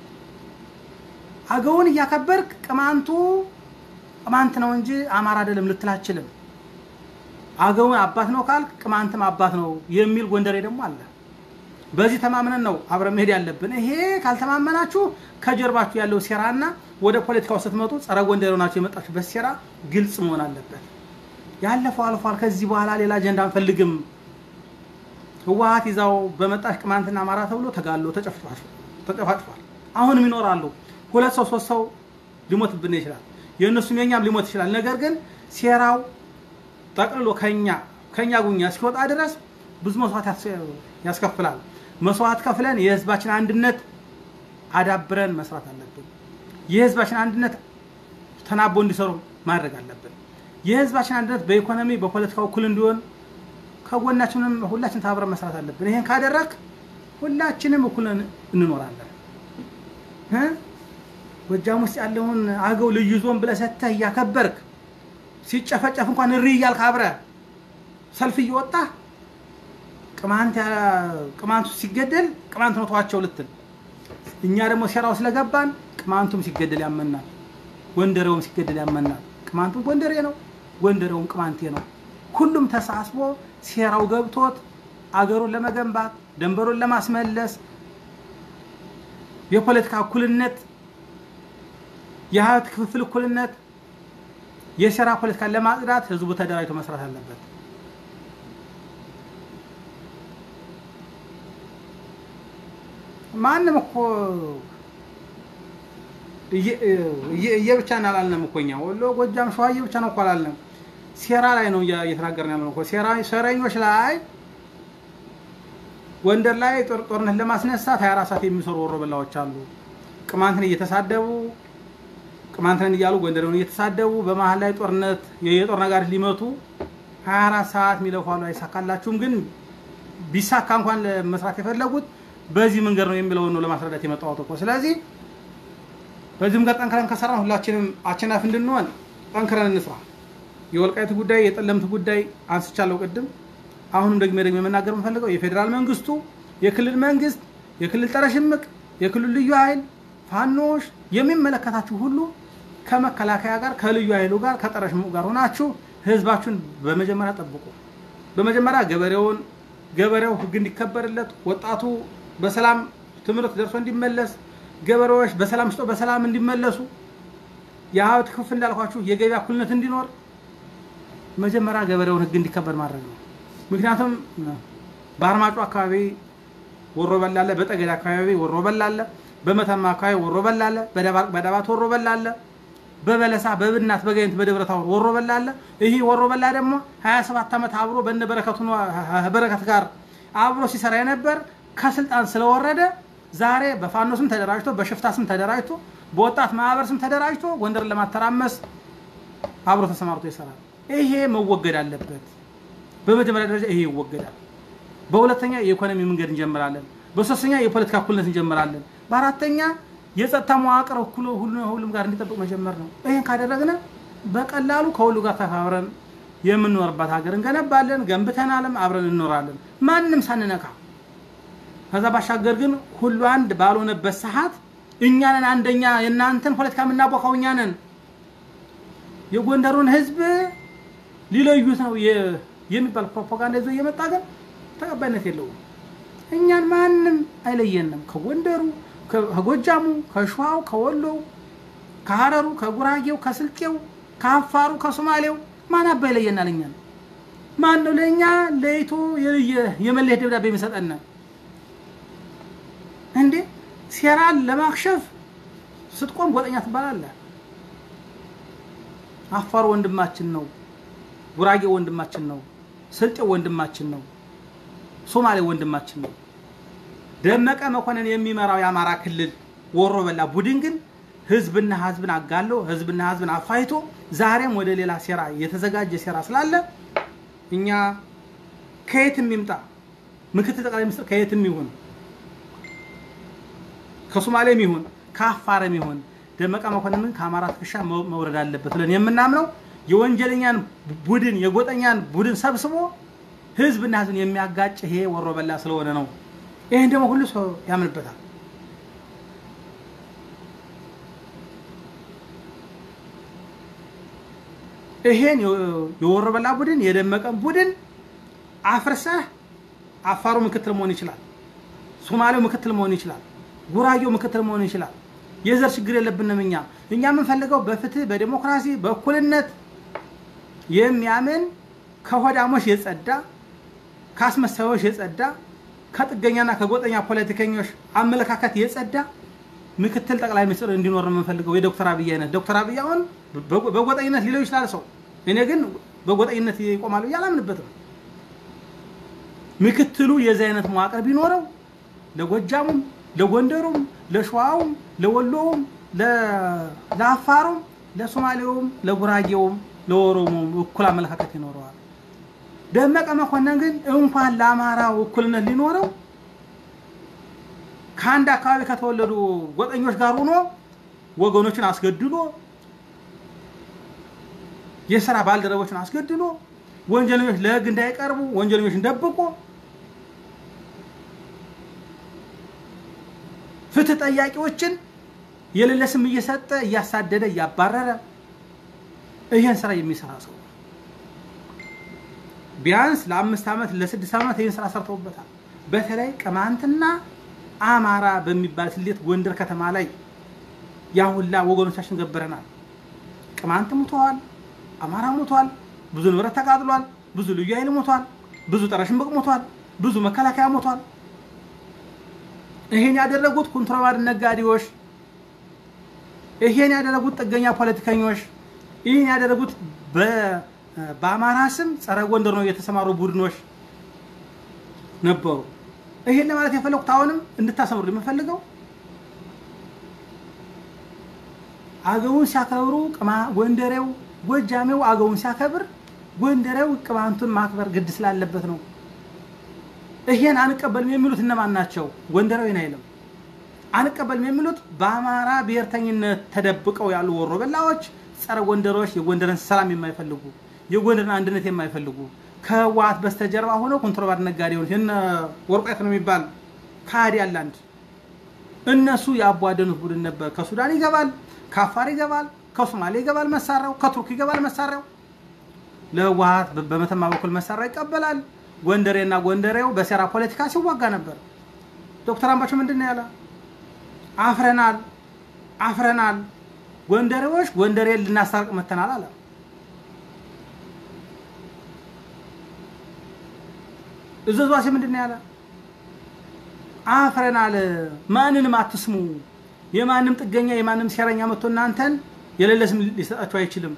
አገውን እያከበርክ ቅማንቱ ቅማንት ነው እንጂ አማራ አይደለም ልትል አትችልም። አገውን አባት ነው ካልክ ቅማንትም አባት ነው የሚል ጎንደሬ ደግሞ አለ። በዚህ ተማምነን ነው አብረን መሄድ ያለብን። ይሄ ካልተማመናችሁ ከጀርባችሁ ያለው ሴራና ወደ ፖለቲካው ስትመጡ ጸረ ጎንደሬ ሆናችሁ የመጣችሁበት ሴራ ግልጽ መሆን አለበት። ያለፈው አልፏል። ከዚህ በኋላ ሌላ አጀንዳ አንፈልግም። ህወሓት ይዛው በመጣሽ ቅማንትና አማራ ተብሎ ተጋሎ ተጨፋጭፏል። አሁንም ይኖራሉ። ሁለት ሰው ሶስት ሰው ሊሞትብን ይችላል። የእነሱም የኛም ሊሞት ይችላል። ነገር ግን ሴራው ጠቅልሎ ከኛ ከኛ ጉኛ እስኪወጣ ድረስ ብዙ መስዋዕት ያስከፍላል። መስዋዕት ከፍለን የህዝባችን አንድነት አዳብረን መስራት አለብን። የህዝባችን አንድነት ተናቦ እንዲሰሩ ማድረግ አለብን። የህዝባችን አንድነት በኢኮኖሚ በፖለቲካው እኩል እንዲሆን ከጎናችንም ሁላችን ተባብረን መስራት አለብን። ይሄን ካደረግ ሁላችንም እኩል እንኖራለን። ጎጃም ውስጥ ያለውን አገው ልዩ ዞን ብለህ ሰጥተህ እያከበርክ ሲጨፈጨፍ እንኳን እሪ እያልክ አብረህ ሰልፍ እየወጣህ ቅማንቱ ሲገደል ቅማንት ነው ተዋቸው ልትል፣ እኛ ደግሞ ሴራው ስለገባን ቅማንቱም ሲገደል ያመናል፣ ጎንደሬውም ሲገደል ያመናል። ቅማንቱም ጎንደሬ ነው፣ ጎንደሬውም ቅማንቴ ነው። ሁሉም ተሳስቦ ሴራው ገብቶት አገሩን ለመገንባት ደንበሩን ለማስመለስ የፖለቲካ እኩልነት፣ የሀብት ክፍፍል እኩልነት፣ የሴራ ፖለቲካን ለማጽዳት ህዝቡ ተደራጅቶ መስራት አለበት። ማንም እኮ እየብቻ አላልንም እኮ እኛ ወሎ፣ ጎጃም፣ ሸዋ እየብቻ ነው እኮ አላልንም። ሴራ ላይ ነው እየተናገርን ያለ ነው እኮ ሴረኞች ላይ ጎንደር ላይ ጦርነት ለማስነሳት 24 ሰዓት የሚሰሩ ወሮ በላዎች አሉ። ቅማንትን እየተሳደቡ ቅማንትን እያሉ ጎንደርን እየተሳደቡ በመሀል ላይ ጦርነት የጦር ነጋሪት ሊመቱ 24 ሰዓት የሚለፉ አሉ። አይሳካላችሁም። ግን ቢሳካ እንኳን ለመስራት የፈለጉት በዚህ መንገድ ነው የሚለውን ነው ለማስረዳት የመጣሁት እኮ። ስለዚህ በዚህ መንገድ ጠንክረን ከሰራን ሁላችንም አሸናፊ እንድንሆን ጠንክረን እንስራ። የወልቃይት ጉዳይ የጠለምት ጉዳይ አንስቻለሁ ቅድም። አሁንም ደግሜ ደግሞ የመናገር የምፈልገው የፌዴራል መንግስቱ፣ የክልል መንግስት፣ የክልል ጸረ ሽምቅ፣ የክልል ልዩ ኃይል፣ ፋኖዎች የሚመለከታችሁ ሁሉ ከመከላከያ ጋር ከልዩ ኃይሉ ጋር ከጸረ ሽምቁ ጋር ሆናችሁ ህዝባችሁን በመጀመሪያ ጠብቁ። በመጀመሪያ ገበሬውን ገበሬው ህግ እንዲከበርለት፣ ወጣቱ በሰላም ትምህርት ደርሶ እንዲመለስ፣ ገበሬዎች በሰላም ስጦ በሰላም እንዲመለሱ፣ የሀብት ክፍል እንዳልኳችሁ የገበያ እኩልነት እንዲኖር መጀመሪያ ገበሬውን ህግ እንዲከበር ማድረግ ነው። ምክንያቱም በአርማጮ አካባቢ ወሮ በላ አለ፣ በጠገዴ አካባቢ ወሮ በላ አለ፣ በመተማ አካባቢ ወሮ በላ አለ፣ በዳባት ወሮ በላ አለ፣ በበለሳ በብናት በጋይንት በደብረ ታቦር ወሮ በላ አለ። ይህ ወሮ በላ ደግሞ 27 ዓመት አብሮ በነ በረከቱ በረከት ጋር አብሮ ሲሰራ የነበር ከስልጣን ስለወረደ ዛሬ በፋኖ ስም ተደራጅቶ በሽፍታ ስም ተደራጅቶ በወጣት ማህበር ስም ተደራጅቶ ጎንደርን ለማተራመስ አብሮ ተሰማርቶ ይሰራል። ይሄ መወገድ አለበት። በመጀመሪያ ደረጃ ይሄ ይወገዳል። በሁለተኛ የኢኮኖሚ መንገድ እንጀምራለን። በሶስተኛ የፖለቲካ እኩልነት እንጀምራለን። በአራተኛ የጸጥታ መዋቅር እኩል ሁሉም ጋር እንዲጠብቅ መጀመር ነው። ይህን ካደረግን በቀላሉ ከሁሉ ጋር ተባብረን የምንኖርባት ሀገር እንገነባለን። ገንብተናልም አብረን እንኖራለን ማንም ሳንነካ። ከዛ ባሻገር ግን ሁሉ አንድ ባልሆነበት ሰዓት እኛንን አንደኛ የእናንተን ፖለቲካ የምናቦካው እኛንን የጎንደሩን ህዝብ ሊለዩት ነው የሚባል ፕሮፓጋንዳ ይዞ እየመጣ ግን ተቀባይነት የለውም። እኛን ማንም አይለየንም። ከጎንደሩ፣ ከጎጃሙ፣ ከሸዋው፣ ከወሎው፣ ከሀረሩ፣ ከጉራጌው፣ ከስልጤው፣ ከአፋሩ፣ ከሶማሌው ማን አባ ይለየናል? እኛን ማን ነው ለእኛ ለይቶ የመለየት ደብዳቤ የሚሰጠን? እንዴ ሴራን ለማክሸፍ ስትቆም ጎጠኛ ትባላለህ። አፋሩ ወንድማችን ነው። ጉራጌ ወንድማችን ነው። ስልጤው ወንድማችን ነው። ሶማሌ ወንድማችን ነው። ደመቀ መኮንን የሚመራው የአማራ ክልል ወሮ በላ ቡድን ግን ህዝብና ህዝብን አጋሎ ህዝብና ህዝብን አፋይቶ ዛሬም ወደ ሌላ ሴራ የተዘጋጀ ሴራ ስላለ እኛ ከየትም ይምጣ ምክትል ጠቅላይ ሚኒስትር ከየትም ይሁን ከሶማሌም ይሁን ከአፋርም ይሁን ደመቀ መኮንንን ከአማራ ትከሻ መውረድ አለበት ብለን የምናምነው የወንጀለኛን ቡድን የጎጠኛን ቡድን ሰብስቦ ህዝብና ህዝብን የሚያጋጭ ይሄ ወሮ በላ ስለሆነ ነው። ይህን ደግሞ ሁሉ ሰው ያምንበታል። ይሄን የወሮ በላ ቡድን የደመቀን ቡድን አፍርሰህ አፋሩ ምክትል መሆን ይችላል። ሶማሌው ምክትል መሆን ይችላል። ጉራጌው ምክትል መሆን ይችላል። የዘር ችግር የለብንም። እኛ እኛ የምንፈልገው በፍትህ በዲሞክራሲ በእኩልነት የሚያምን ከሆዳሞች የጸዳ ከአስመሳዮች የጸዳ ከጥገኛና ከጎጠኛ ፖለቲከኞች አመለካከት የጸዳ ምክትል ጠቅላይ ሚኒስትር እንዲኖር ነው የምንፈልገው። የዶክተር አብይ አይነት ዶክተር አብይ አሁን በጎጠኝነት ሊለው ይችላል ሰው። እኔ ግን በጎጠኝነት ይቆማሉ ብዬ አላምንበትም። ምክትሉ የዚህ አይነት መዋቅር ቢኖረው ለጎጃሙም፣ ለጎንደሩም፣ ለሸዋውም፣ ለወሎውም፣ ለአፋሩም፣ ለሶማሌውም፣ ለጉራጌውም፣ ለኦሮሞም እኩል አመለካከት ይኖረዋል። ደመቀ መኮንን ግን እንኳን ለአማራው እኩልነት ሊኖረው ከአንድ አካባቢ ከተወለዱ ጎጠኞች ጋር ሆኖ ወገኖችን አስገድሎ የስራ ባልደረቦችን አስገድሎ ወንጀለኞች ለሕግ እንዳይቀርቡ ወንጀለኞችን ደብቆ ፍትህ ጠያቂዎችን የሌለ ስም እየሰጠ እያሳደደ እያባረረ ይህን ስራ የሚሰራ ሰው ቢያንስ ለአምስት ዓመት ለስድስት ዓመት ይህን ስራ ሰርተውበታል። በተለይ ቅማንትና አማራ በሚባል ስሌት ጎንደር ከተማ ላይ ያሁላ ወገኖቻችን ገብረናል። ቅማንት ሙተዋል፣ አማራ ሙቷል፣ ብዙ ንብረት ተቃጥሏል፣ ብዙ ልዩ ኃይል ሞቷል፣ ብዙ ጸረ ሽምቅ ሞቷል፣ ብዙ መከላከያ ሞቷል። ይሄን ያደረጉት ኮንትሮባንድ ነጋዴዎች፣ ይሄን ያደረጉት ጥገኛ ፖለቲከኞች፣ ይህን ያደረጉት በአማራ ስም ጸረ ጎንደር ነው የተሰማሩ ቡድኖች ነበሩ። ይሄን ለማለት የፈለኩት አሁንም እንድታሰምሩ የምፈልገው አገውን ሲያከብሩ ጎንደሬው ጎጃሜው አገውን ሲያከብር ጎንደሬው ቅማንቱን ማክበር ግድ ስላለበት ነው። ይሄን አንቀበልም የሚሉት እነማን ናቸው? ጎንደሬውን አይልም። አንቀበልም የሚሉት በአማራ ብሔርተኝነት ተደብቀው ያሉ ወሮ በላዎች፣ ጸረ ጎንደሮች፣ የጎንደርን ሰላም የማይፈልጉ የጎንደርን አንድነት የማይፈልጉ ከህወሓት በስተጀርባ ሆነው ኮንትሮባንድ ነጋዴዎች እነ ወርቆት ነው የሚባል ካዲ ያለ አንድ እነሱ ያቧደኑት ቡድን ነበር። ከሱዳን ይገባል፣ ከአፋር ይገባል፣ ከሶማሌ ይገባል መሳሪያው፣ ከቱርክ ይገባል መሳሪያው። ለህወሓት በመተማ በኩል መሳሪያ ይቀበላል። ጎንደሬና ጎንደሬው በሴራ ፖለቲካ ሲዋጋ ነበር። ዶክተር አምባቸው ምንድን ነው ያለ? አፍረናል አፍረናል፣ ጎንደሬዎች ጎንደሬ ልናስታርቅ መተናል አለ። እዘዟሴ ምንድን ነው ያለ? አፍረናል፣ ማንንም አትስሙ። የማንም ጥገኛ የማንም ሴረኛ መጥቶ እናንተን የሌለ ስም ሊሰጣቸው አይችልም።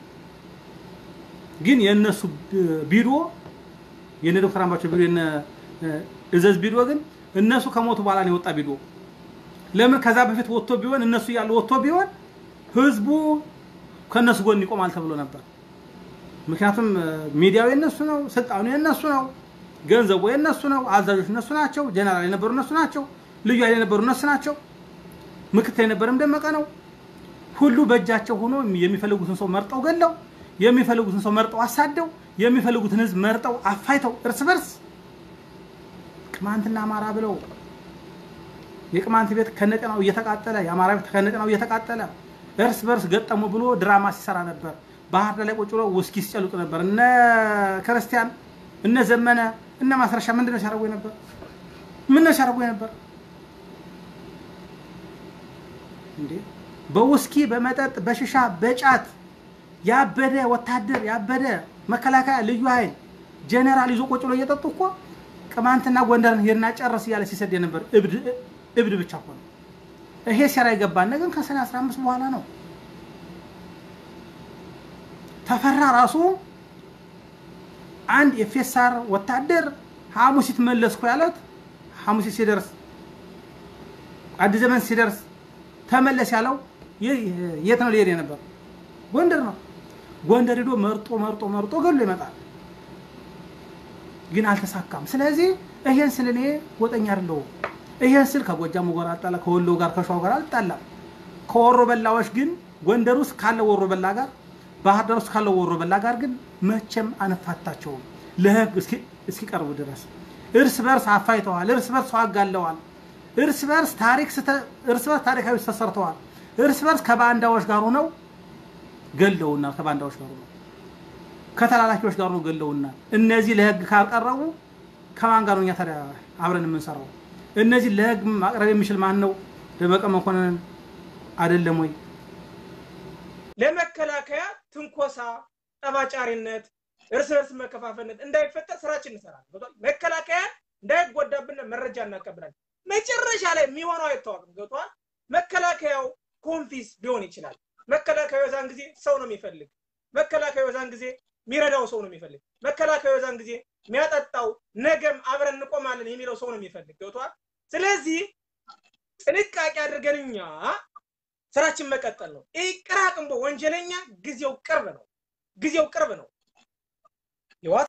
ግን የእነሱ ቢሮ የነ ዶክተር አምባቸው ቢሮ የነ እዘዝ ቢሮ ግን እነሱ ከሞቱ በኋላ ነው የወጣ ቢሮ። ለምን ከዛ በፊት ወጥቶ ቢሆን እነሱ እያሉ ወጥቶ ቢሆን ህዝቡ ከእነሱ ጎን ይቆማል ተብሎ ነበር። ምክንያቱም ሚዲያው የነሱ ነው፣ ስልጣኑ የነሱ ነው፣ ገንዘቡ የነሱ ነው፣ አዛዦች እነሱ ናቸው፣ ጀነራል የነበሩ እነሱ ናቸው፣ ልዩ ኃይል የነበሩ እነሱ ናቸው፣ ምክትል የነበረም ደመቀ ነው። ሁሉ በእጃቸው ሆኖ የሚፈልጉትን ሰው መርጠው ገለው፣ የሚፈልጉትን ሰው መርጠው አሳደው፣ የሚፈልጉትን ህዝብ መርጠው አፋይተው እርስ በርስ ቅማንትና አማራ ብለው የቅማንት ቤት ከነቀናው እየተቃጠለ የአማራ ቤት ከነቀናው እየተቃጠለ እርስ በርስ ገጠሙ ብሎ ድራማ ሲሰራ ነበር። ባህር ዳር ላይ ቁጭ ብሎ ውስኪ ሲጨልጡ ነበር። እነ ክርስቲያን እነ ዘመነ እነ ማስረሻ ምንድን ነው ሲያደርጉ ነበር? ምን ነው ሲያደርጉ ነበር እንዴ? በውስኪ በመጠጥ በሽሻ በጫት ያበደ ወታደር ያበደ መከላከያ ልዩ ኃይል ጀነራል ይዞ ቁጭ ብሎ እየጠጡ እኮ ቅማንትና ጎንደርን ሄድና ጨርስ እያለ ሲሰድ የነበር እብድ ብቻ እኮ ነው። ይሄ ሴራ የገባን ግን ከሰኔ 15 በኋላ ነው። ተፈራ ራሱ አንድ የፌሳር ወታደር ሐሙሲት መለስኩ ያለት ሐሙሲት ሲደርስ አዲስ ዘመን ሲደርስ ተመለስ ያለው የት ነው ሊሄድ የነበር? ጎንደር ነው። ጎንደር ሄዶ መርጦ መርጦ መርጦ ገሎ ይመጣል። ግን አልተሳካም። ስለዚህ ይሄን ስል እኔ ጎጠኛ አይደለሁም። ይሄን ስል ከጎጃሙ ጋር አልጣላ፣ ከወሎ ጋር ከሸዋ ጋር አልጣላም። ከወሮ በላዎች ግን ጎንደር ውስጥ ካለው ወሮ በላ ጋር ባህር ዳር ውስጥ ካለው ወሮ በላ ጋር ግን መቼም አንፋታቸውም ለህግ እስኪቀርቡ ድረስ እርስ በርስ አፋይተዋል። እርስ በርስ አጋለዋል። እርስ በርስ ታሪክ እርስ በርስ ታሪካዊ ተሰርተዋል። እርስ በርስ ከባንዳዎች ጋር ሆነው ገለውናል። ከባንዳዎች ጋር ሆነው ከተላላኪዎች ጋር ነው ገለውናል። እነዚህ ለህግ ካልቀረቡ ከማን ጋር ነው እኛ ታዲያ አብረን የምንሰራው? እነዚህ ለህግ ማቅረብ የሚችል ማን ነው? ደመቀ መኮንን አይደለም ወይ? ለመከላከያ ትንኮሳ፣ ጠባጫሪነት፣ እርስ በርስ መከፋፈልነት እንዳይፈጠር ስራችን እንሰራለን። መከላከያ እንዳይጎዳብን መረጃ እናቀብላለን። መጨረሻ ላይ የሚሆነው አይታወቅም። ገብቷል። መከላከያው ኮንፊስ ሊሆን ይችላል። መከላከያው የዛን ጊዜ ሰው ነው የሚፈልግ። መከላከያው የዛን ጊዜ የሚረዳው ሰው ነው የሚፈልግ። መከላከያው የዛን ጊዜ የሚያጠጣው ነገም አብረን እንቆማለን የሚለው ሰው ነው የሚፈልግ። ገብቷል። ስለዚህ ጥንቃቄ አድርገን እኛ ስራችን መቀጠል ነው። ይህ ቅራቅንቦ ወንጀለኛ ጊዜው ቅርብ ነው። ጊዜው ቅርብ ነው። ይዋት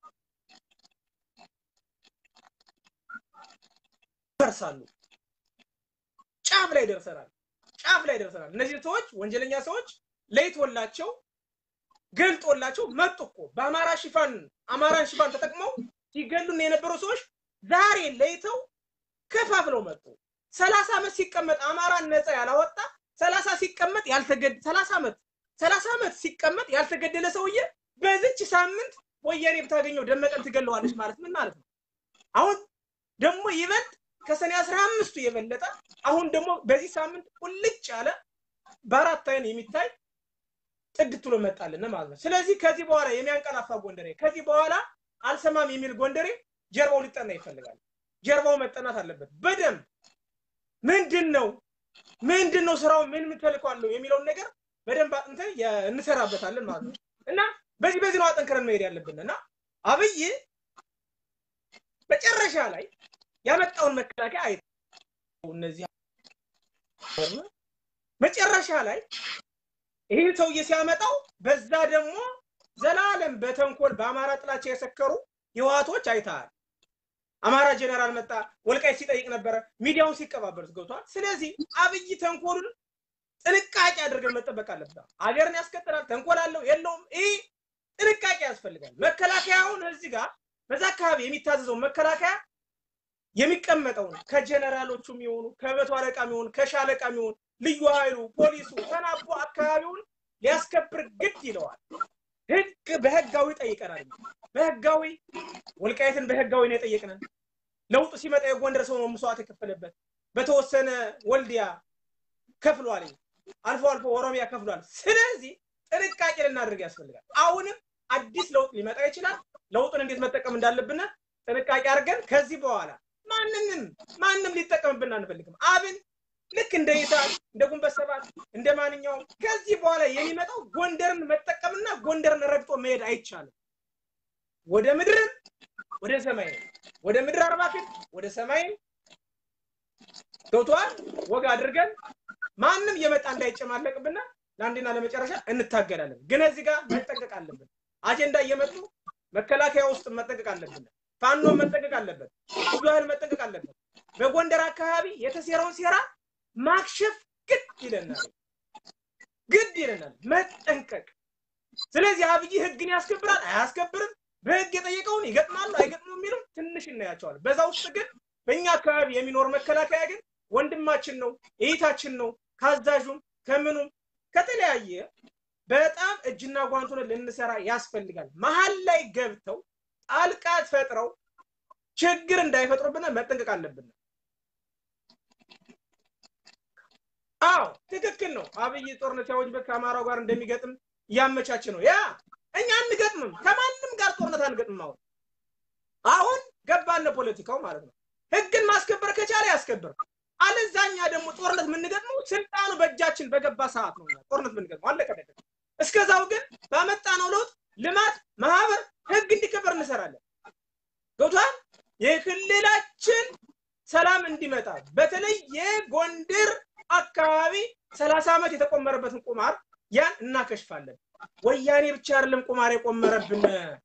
ደርሳሉ። ጫፍ ላይ ደርሰናል። ጫፍ ላይ ደርሰናል። እነዚህ ሰዎች ወንጀለኛ ሰዎች ለይቶላቸው ገልጦላቸው መጡ እኮ በአማራ ሽፋን አማራን ሽፋን ተጠቅመው ሲገሉን የነበሩ ሰዎች ዛሬ ለይተው ከፋፍለው መጡ። ሰላሳ ዓመት ሲቀመጥ አማራን ነፃ ያላወጣ ሰላሳ ሲቀመጥ ያልተገደ ሰላሳ ዓመት ሰላሳ ዓመት ሲቀመጥ ያልተገደለ ሰውዬ በዚች ሳምንት ወያኔ ብታገኘው ደመቀን ትገለዋለች ማለት ምን ማለት ነው? አሁን ደግሞ ይበልጥ ከሰኔ አስራ አምስቱ የበለጠ አሁን ደግሞ በዚህ ሳምንት ቁልጭ ያለ በአራት አይን የሚታይ ጥድት ብሎ መጣልን ማለት ነው። ስለዚህ ከዚህ በኋላ የሚያንቀላፋ ጎንደሬ ከዚህ በኋላ አልሰማም የሚል ጎንደሬ ጀርባው ሊጠና ይፈልጋል። ጀርባው መጠናት አለበት በደንብ ምንድን ነው ምንድን ነው ስራው ምን ምትልኳለሁ የሚለውን ነገር በደንብ አጥንተን እንሰራበታለን ማለት ነው እና በዚህ በዚህ ነው አጠንክረን መሄድ ያለብን እና አብይ መጨረሻ ላይ ያመጣውን መከላከያ አይ እነዚህ መጨረሻ ላይ ይህን ሰውዬ ሲያመጣው በዛ ደግሞ ዘላለም በተንኮል በአማራ ጥላቻ የሰከሩ ህወሓቶች አይተሃል። አማራ ጀነራል መጣ፣ ወልቃይት ሲጠይቅ ነበረ፣ ሚዲያውን ሲቀባበሉት ገብቷል። ስለዚህ አብይ ተንኮሉን ጥንቃቄ አድርገን መጠበቅ አለብን። አገርን ያስቀጥላል፣ ተንኮል አለው የለውም፣ ይህ ጥንቃቄ ያስፈልጋል። መከላከያውን እዚህ ጋር በዛ አካባቢ የሚታዘዘው መከላከያ የሚቀመጠውን ከጀነራሎቹ የሚሆኑ ከመቶ አለቃ የሚሆኑ ከሻለቃ የሚሆኑ ልዩ ኃይሉ ፖሊሱ ተናቦ አካባቢውን ሊያስከብር ግድ ይለዋል። ህግ በህጋዊ ጠይቀናል። በህጋዊ ወልቃይትን በህጋዊ ነው የጠየቅነን። ለውጡ ሲመጣ የጎንደር ሰው ነው መስዋዕት የከፈለበት። በተወሰነ ወልዲያ ከፍሏል፣ አልፎ አልፎ ኦሮሚያ ከፍሏል። ስለዚህ ጥንቃቄ ልናደርግ ያስፈልጋል። አሁንም አዲስ ለውጥ ሊመጣ ይችላል። ለውጡን እንዴት መጠቀም እንዳለብን ጥንቃቄ አድርገን ከዚህ በኋላ ማንንም ማንም ሊጠቀምብን አንፈልግም። አብን ልክ እንደ ይታል እንደ ጉንበት ሰባት እንደ ማንኛውም ከዚህ በኋላ የሚመጣው ጎንደርን መጠቀምና ጎንደርን ረግጦ መሄድ አይቻልም። ወደ ምድርም ወደ ሰማይ ወደ ምድር አርባ ፊት ወደ ሰማይም ገብቶሃል? ወግ አድርገን ማንም የመጣ እንዳይጨማለቅብና ለአንዴና ለመጨረሻ እንታገላለን። ግን እዚህ ጋር መጠንቀቅ አለብን። አጀንዳ እየመጡ መከላከያ ውስጥ መጠንቀቅ አለብን። ፋኖ መጠንቀቅ አለበት። ብዙ ኃይል መጠንቀቅ አለበት። በጎንደር አካባቢ የተሴረውን ሴራ ማክሸፍ ግድ ይለናል፣ ግድ ይለናል መጠንቀቅ። ስለዚህ አብይ ህግን ያስከብራል አያስከብርም፣ በህግ የጠየቀውን ይገጥማሉ አይገጥሙም የሚለው ትንሽ እናያቸዋል። በዛ ውስጥ ግን በእኛ አካባቢ የሚኖር መከላከያ ግን ወንድማችን ነው፣ እይታችን ነው። ካዛዡም ከምኑም ከተለያየ በጣም እጅና ጓንቱን ልንሰራ ያስፈልጋል። መሀል ላይ ገብተው ጣልቃ ፈጥረው ችግር እንዳይፈጥሩብን መጠንቀቅ አለብን። አዎ ትክክል ነው። አብይ ጦርነት ያወጅበት ከአማራው ጋር እንደሚገጥም እያመቻች ነው። ያ እኛ አንገጥምም፣ ከማንም ጋር ጦርነት አንገጥምም። አሁን አሁን ገባን ፖለቲካው ማለት ነው። ህግን ማስከበር ከቻለ ያስከብር፣ አለዛኛ ደግሞ ጦርነት የምንገጥመው ስልጣኑ በእጃችን በገባ ሰዓት ነው ጦርነት የምንገጥመው። አለቀ ነገር። እስከዛው ግን ባመጣነው ለውጥ ልማት፣ ማህበር፣ ህግ እንዲከበር እንሰራለን። ገብቷል። የክልላችን ሰላም እንዲመጣ በተለይ የጎንደር አካባቢ ሰላሳ ዓመት የተቆመረበትን ቁማር ያን እናከሽፋለን። ወያኔ ብቻ አይደለም ቁማር የቆመረብን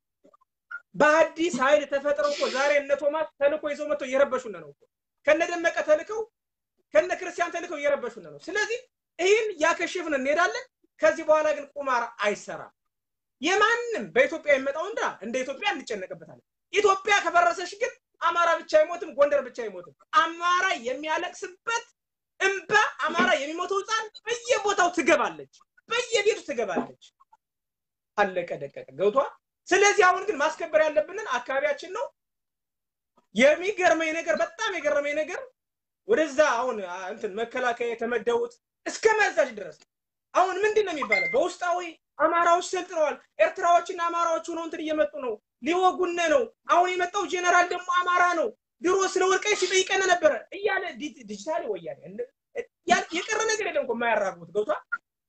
በአዲስ ኃይል ተፈጥረው እኮ ዛሬ እነ ቶማስ ተልኮ ይዘው መጥተው እየረበሹን ነው እኮ ከነ ደመቀ ተልከው ከነ ክርስቲያን ተልከው እየረበሹን ነው። ስለዚህ ይህን ያከሽፍን እንሄዳለን። ከዚህ በኋላ ግን ቁማር አይሰራም። የማንም በኢትዮጵያ የሚመጣው እንዳ እንደ ኢትዮጵያ እንጨነቅበታለን። ኢትዮጵያ ከፈረሰች ግን አማራ ብቻ አይሞትም፣ ጎንደር ብቻ አይሞትም። አማራ የሚያለቅስበት እንባ፣ አማራ የሚሞተው ህፃን በየቦታው ትገባለች፣ በየቤቱ ትገባለች። አለቀ ደቀቀ ገብቷል። ስለዚህ አሁን ግን ማስከበር ያለብንን አካባቢያችን ነው። የሚገርመኝ ነገር በጣም የገረመኝ ነገር ወደዛ አሁን እንትን መከላከያ የተመደቡት እስከ መዛዥ ድረስ አሁን ምንድን ነው የሚባለው? በውስጣዊ አማራዎች ሰልጥነዋል። ኤርትራዎችና አማራዎች ሆነው እንትን እየመጡ ነው፣ ሊወጉነ ነው። አሁን የመጣው ጄኔራል ደግሞ አማራ ነው። ድሮ ስለ ወልቃይት ሲጠይቀን ነበረ እያለ ዲጂታል ወያኔ የቀረ ነገር የለም እኮ የማያራግቡት ገብቷል።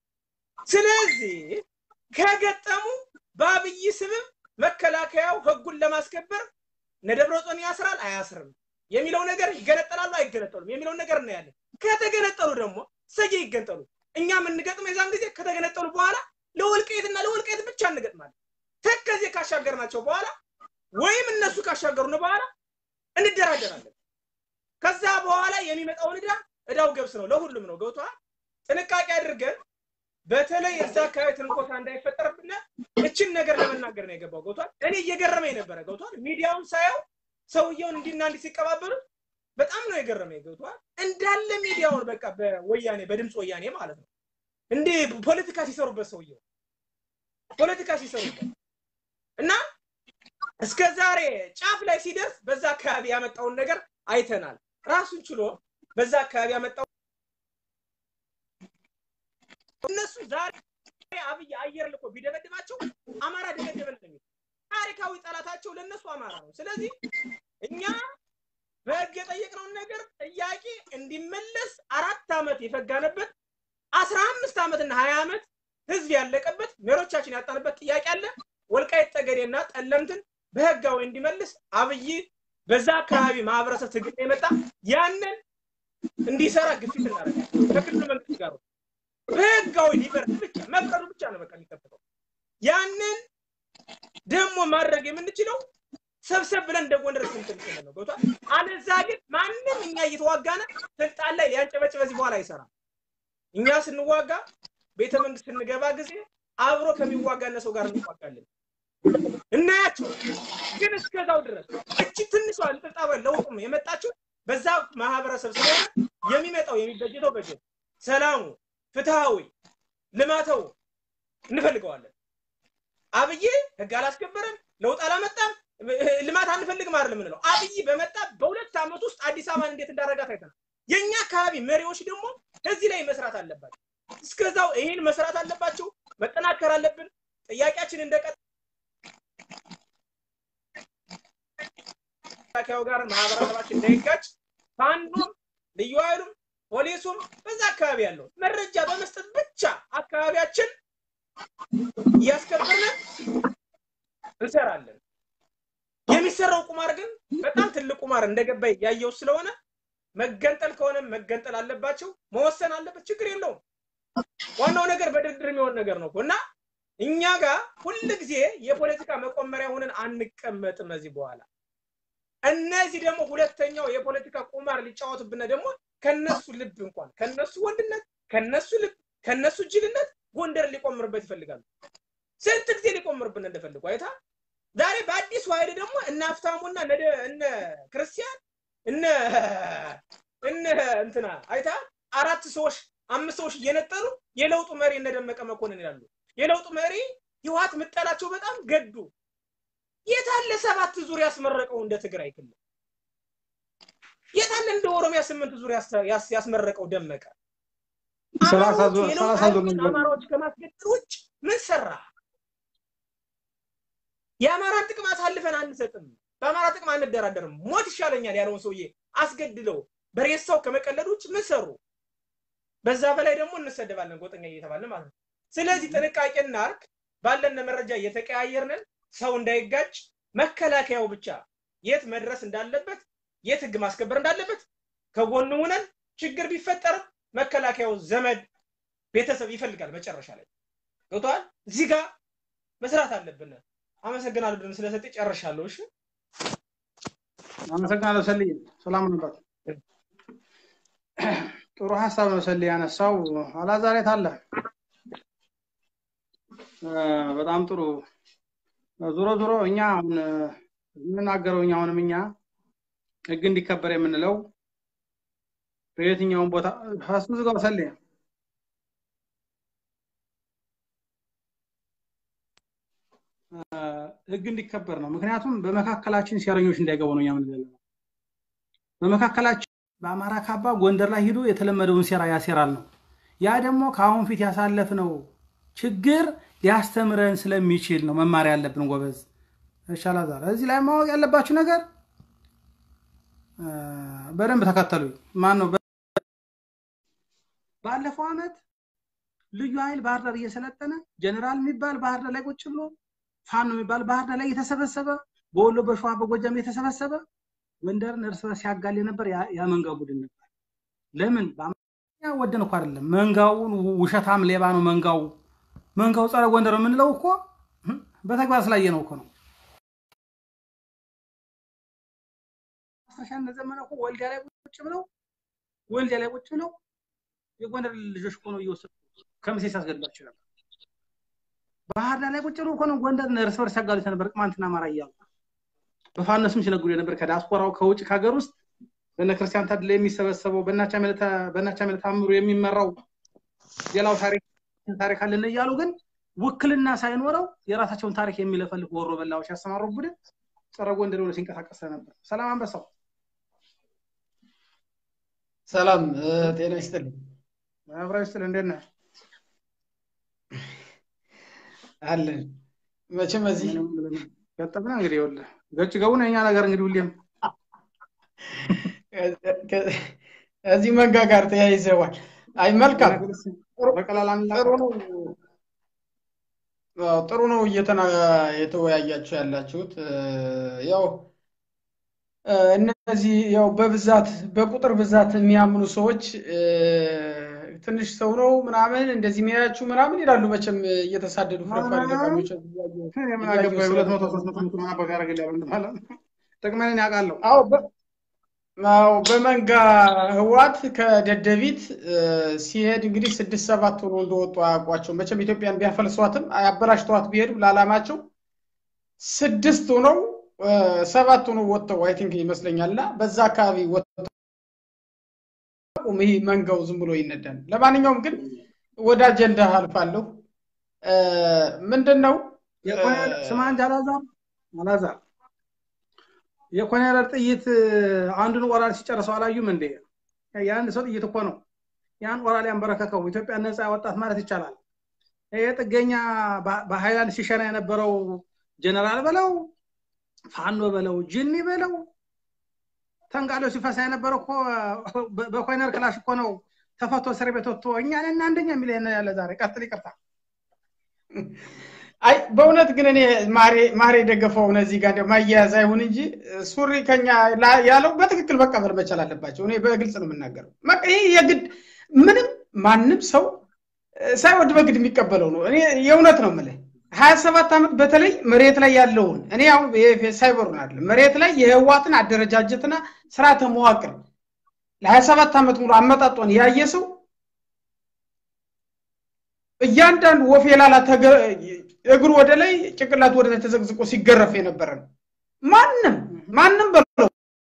ስለዚህ ከገጠሙ በአብይ ስብብ መከላከያው ህጉን ለማስከበር ነደብረጾን ያስራል አያስርም የሚለው ነገር ይገነጠላሉ አይገነጠሉም የሚለውን ነገር እናያለን። ከተገነጠሉ ደግሞ ሰየ ይገንጠሉ። እኛ የምንገጥመው የዛን ጊዜ ከተገነጠሉ በኋላ ለወልቃይትና ለወልቃይት ብቻ እንገጥማለን። ተከዜ ካሻገርናቸው በኋላ ወይም እነሱ ካሻገሩን በኋላ እንደራደራለን። ከዛ በኋላ የሚመጣውን ዕዳ ዕዳው ገብስ ነው፣ ለሁሉም ነው። ገብቶሃል? ጥንቃቄ አድርገን በተለይ እዛ አካባቢ ትንኮሳ እንዳይፈጠርብን እችን ነገር ለመናገር ነው የገባው። ገብቷል። እኔ እየገረመኝ ነበረ። ገብቷል። ሚዲያውን ሳየው ሰውየውን እንዲና እንዲ ሲቀባበሉ በጣም ነው የገረመኝ። ገብቷል። እንዳለ ሚዲያውን በቃ በወያኔ በድምፅ ወያኔ ማለት ነው እንዴ ፖለቲካ ሲሰሩበት ሰውየው ፖለቲካ ሲሰሩበት እና እስከ ዛሬ ጫፍ ላይ ሲደርስ በዛ አካባቢ ያመጣውን ነገር አይተናል። ራሱን ችሎ በዛ አካባቢ ያመጣው እነሱ ዛሬ አብይ አየር ልኮ ቢደበድባቸው አማራ ደበደበን ነው የሚሉት። ታሪካዊ ጠላታቸው ለእነሱ አማራ ነው። ስለዚህ እኛ በህግ የጠየቅነውን ነገር ጥያቄ እንዲመለስ አራት ዓመት የፈጋነበት አስራ አምስት ዓመትና ሀያ ዓመት ህዝብ ያለቀበት መሪዎቻችን ያጣንበት ጥያቄ አለ። ወልቃይት ጠገዴና ጠለምትን በህጋዊ እንዲመልስ አብይ በዛ አካባቢ ማህበረሰብ ትግል የመጣ ያንን እንዲሰራ ግፊት እናደርጋለን ከክልሉ መንግስት ጋር በህጋዊ ሊፈርድ ብቻ መፍቀዱ ብቻ ነው በቃ የሚጠብቀው። ያንን ደግሞ ማድረግ የምንችለው ሰብሰብ ብለን እንደ ጎንደር ስንትል ነው ገብቷል። አለዛ ግን ማንም እኛ እየተዋጋነ ስልጣን ላይ ሊያንጨበጭ በዚህ በኋላ አይሰራም። እኛ ስንዋጋ ቤተ መንግስት ስንገባ ጊዜ አብሮ ከሚዋጋነ ሰው ጋር እንዋጋለን። እናያቸው ግን እስከዛው ድረስ እቺ ትንሿ ልጥጣበ ለውጡም የመጣችው በዛ ማህበረሰብ ስለሆነ የሚመጣው የሚበጀተው በጀት ሰላሙ ፍትሃዊ ልማተው እንፈልገዋለን። አብይ ህግ አላስከበረም፣ ለውጥ አላመጣም፣ ልማት አንፈልግም አይደለም የምንለው። አብይ በመጣ በሁለት ዓመት ውስጥ አዲስ አበባን እንዴት እንዳረጋት አይተናል። የእኛ አካባቢ መሪዎች ደግሞ እዚህ ላይ መስራት አለባቸው። እስከዛው ይህን መስራት አለባቸው። መጠናከር አለብን። ጥያቄያችን እንደቀ መከላከያው ጋር ማህበረሰባችን እንዳይጋጭ ፋኖም ልዩ ኃይሉም ፖሊሱም በዛ አካባቢ ያለው መረጃ በመስጠት ብቻ አካባቢያችን እያስከበርን እንሰራለን። የሚሰራው ቁማር ግን በጣም ትልቅ ቁማር እንደገባ ያየው ስለሆነ መገንጠል ከሆነ መገንጠል አለባቸው፣ መወሰን አለበት። ችግር የለውም። ዋናው ነገር በድርድር የሚሆን ነገር ነው እና እኛ ጋር ሁል ጊዜ የፖለቲካ መቆመሪያ ሆነን አንቀመጥም። እዚህ በኋላ እነዚህ ደግሞ ሁለተኛው የፖለቲካ ቁማር ሊጫወቱብን ደግሞ ከነሱ ልብ እንኳን ከነሱ ወንድነት ከነሱ ልብ ከነሱ ጅልነት ጎንደር ሊቆምርበት ይፈልጋሉ። ስንት ጊዜ ሊቆምርብን እንደፈልጉ አይታ ዛሬ በአዲሱ ኃይል ደግሞ እነ ሀብታሙና እነ ክርስቲያን እነ እነ እንትና አይታ አራት ሰዎች አምስት ሰዎች እየነጠሉ የለውጡ መሪ እነ ደመቀ መኮንን ይላሉ። የለውጡ መሪ ህወሓት ምጠላቸው በጣም ገዱ። የታለ ሰባት ዙር ያስመረቀው እንደ ትግራይ ክልል? የታለ እንደ ኦሮሚያ ስምንት ዙር ያስመረቀው ደመቀ? አማራዎች ከማስገደል ውጭ ምን ሰራ? የአማራን ጥቅም አሳልፈን አንሰጥም፣ በአማራ ጥቅም አንደራደርም፣ ሞት ይሻለኛል ያለውን ሰውዬ አስገድለው በሬሳው ከመቀለድ ውጭ ምን ሰሩ? በዛ በላይ ደግሞ እንሰደባለን ጎጠኛ እየተባለ ማለት ነው። ስለዚህ ጥንቃቄ እናርግ። ባለን መረጃ እየተቀያየርንን ሰው እንዳይጋጭ መከላከያው ብቻ የት መድረስ እንዳለበት የት ህግ ማስከበር እንዳለበት ከጎኑ ሆነን ችግር ቢፈጠርም መከላከያው ዘመድ ቤተሰብ ይፈልጋል። መጨረሻ ላይ ገብተዋል። እዚህ ጋር መስራት አለብን። አመሰግናለሁ ብለን ስለሰጥ ጨርሻለሁ። እሺ አመሰግናለሁ ሰልይ። ሰላም ነበር። ጥሩ ሀሳብ ነው ሰልይ ያነሳው። አላዛር የት አለ? በጣም ጥሩ። ዞሮ ዞሮ እኛ አሁን የምናገረው እኛ አሁንም እኛ ህግ እንዲከበር የምንለው በየትኛውም ቦታ ሀሱ ዝጋው ሰልይ ህግ እንዲከበር ነው። ምክንያቱም በመካከላችን ሴረኞች እንዳይገቡ ነው የምንለው። በመካከላችን በአማራ ካባ ጎንደር ላይ ሂዶ የተለመደውን ሴራ ያሴራል ነው። ያ ደግሞ ከአሁን ፊት ያሳለፍነው ችግር ሊያስተምረን ስለሚችል ነው መማር ያለብን ጎበዝ። እሺ አላዛር፣ እዚህ ላይ ማወቅ ያለባችሁ ነገር በደንብ ተከተሉ። ማን ነው ባለፈው ዓመት ልዩ ኃይል ባህር ዳር እየሰለጠነ ጀኔራል የሚባል ባህር ዳር ላይ ቁጭ ብሎ ፋኖ የሚባል ባህር ዳር ላይ እየተሰበሰበ በወሎ በሸዋ በጎጃም እየተሰበሰበ ጎንደርን እርስ በርስ ያጋል ነበር። ያ መንጋ ቡድን ነበር። ለምን ወደን እኮ አይደለም። መንጋውን ውሸታም ሌባ ነው መንጋው። መንጋው ጸረ ጎንደር የምንለው እኮ በተግባር ስላየ ነው እኮ ነው። ማስረሻ ዘመነ እኮ ወልዲያ ላይ ቁጭ ብለው ወልዲያ ላይ ቁጭ ብለው የጎንደር ልጆች እኮ ነው እየወሰዱ ከምሴ ሲያስገድሏቸው ነበር። ባህር ዳር ላይ ቁጭ ብለው እኮ ነው ጎንደርን እርስ በርስ ያጋሉት ነበር። ቅማንትና አማራ እያሉ በፋኖ ስም ሲነግዱ የነበር ከዲያስፖራው ከውጭ ከሀገር ውስጥ በነ ክርስቲያን ታድላ የሚሰበሰበው በእናቻ መልታ ታምሩ የሚመራው ሌላው ታሪክ ታሪክ አለን እያሉ ግን ውክልና ሳይኖረው የራሳቸውን ታሪክ የሚለፈልፍ ወሮ በላዎች ያሰማሩ ቡድን ጸረ ጎንደር ሆኖ ሲንቀሳቀስ ነበር። ሰላም አንበሳው። ሰላም ጤና ይስጥልኝ። አብራ ይስጥል። እንዴት ነህ? አለን መቼም እዚህ ገጠምና እንግዲህ ይኸውልህ ገጭ ገቡ ነው የኛ ነገር እንግዲህ ሁሌም እዚህ መንጋ ጋር ተያይዘዋል። አይ መልካም ጥሩ ነው ጥሩ ነው እየተና የተወያያችሁ ያላችሁት ያው እነዚህ ያው በብዛት በቁጥር ብዛት የሚያምኑ ሰዎች ትንሽ ሰው ነው ምናምን እንደዚህ የሚያያችሁ ምናምን ይላሉ። መቼም እየተሳደዱ ፍረፋሪ ገጣሚዎች ጥቅሜን ያውቃለሁ። አዎ በመንጋ ህዋት ከደደቢት ሲሄድ እንግዲህ ስድስት ሰባት ሆኖ እንደወጡ አያውቋቸው። መቼም ኢትዮጵያን ቢያፈልሷትም አበላሽተዋት ቢሄዱ ለዓላማቸው ስድስት ሆነው ሰባት ሆኖ ወጥተው አይ ቲንክ ይመስለኛል እና በዛ አካባቢ ወጥተው ይህ መንጋው ዝም ብሎ ይነዳል። ለማንኛውም ግን ወደ አጀንዳ አልፋለሁ። ምንድን ነው ስማ እንጂ አላዛር አላዛር የኮኔረር ጥይት አንዱን ወራል ሲጨርሰው አላዩም እንዴ? የአንድ ሰው ጥይት እኮ ነው ያን ወራል ያንበረከከው ኢትዮጵያ ነፃ ያወጣት ማለት ይቻላል። ይሄ ጥገኛ በሃይላንድ ሲሸና የነበረው ጀነራል በለው ፋኖ በለው ጅኒ በለው ተንጋሎ ሲፈሳ የነበረ እኮ በኮይነር ክላሽ እኮ ነው ተፈቶ እስር ቤት ወጥቶ እኛን እና አንደኛ የሚል ያለ ዛሬ ቀጥል፣ ይቅርታ። አይ በእውነት ግን እኔ ማሬ የደገፈውን እዚህ ጋር እንደው ማያያዝ አይሁን እንጂ ሱሪ ከኛ ያለው በትክክል መቀበል መቻል አለባቸው። እኔ በግልጽ ነው የምናገረው። ይህ የግድ ምንም ማንም ሰው ሳይወድ በግድ የሚቀበለው ነው። እኔ የእውነት ነው የምልህ ሀያ ሰባት ዓመት በተለይ መሬት ላይ ያለውን እኔ አሁን ሳይበሩን አለ መሬት ላይ የህዋትን አደረጃጀትና ስርዓተ መዋቅር ለሀያ ሰባት ዓመት ሙሉ አመጣጧን ያየ ሰው እያንዳንዱ ወፍ የላላ እግሩ ወደ ላይ ጭንቅላቱ ወደ ላይ ተዘግዝቆ ሲገረፍ የነበረ ነው። ማንም ማንም በለው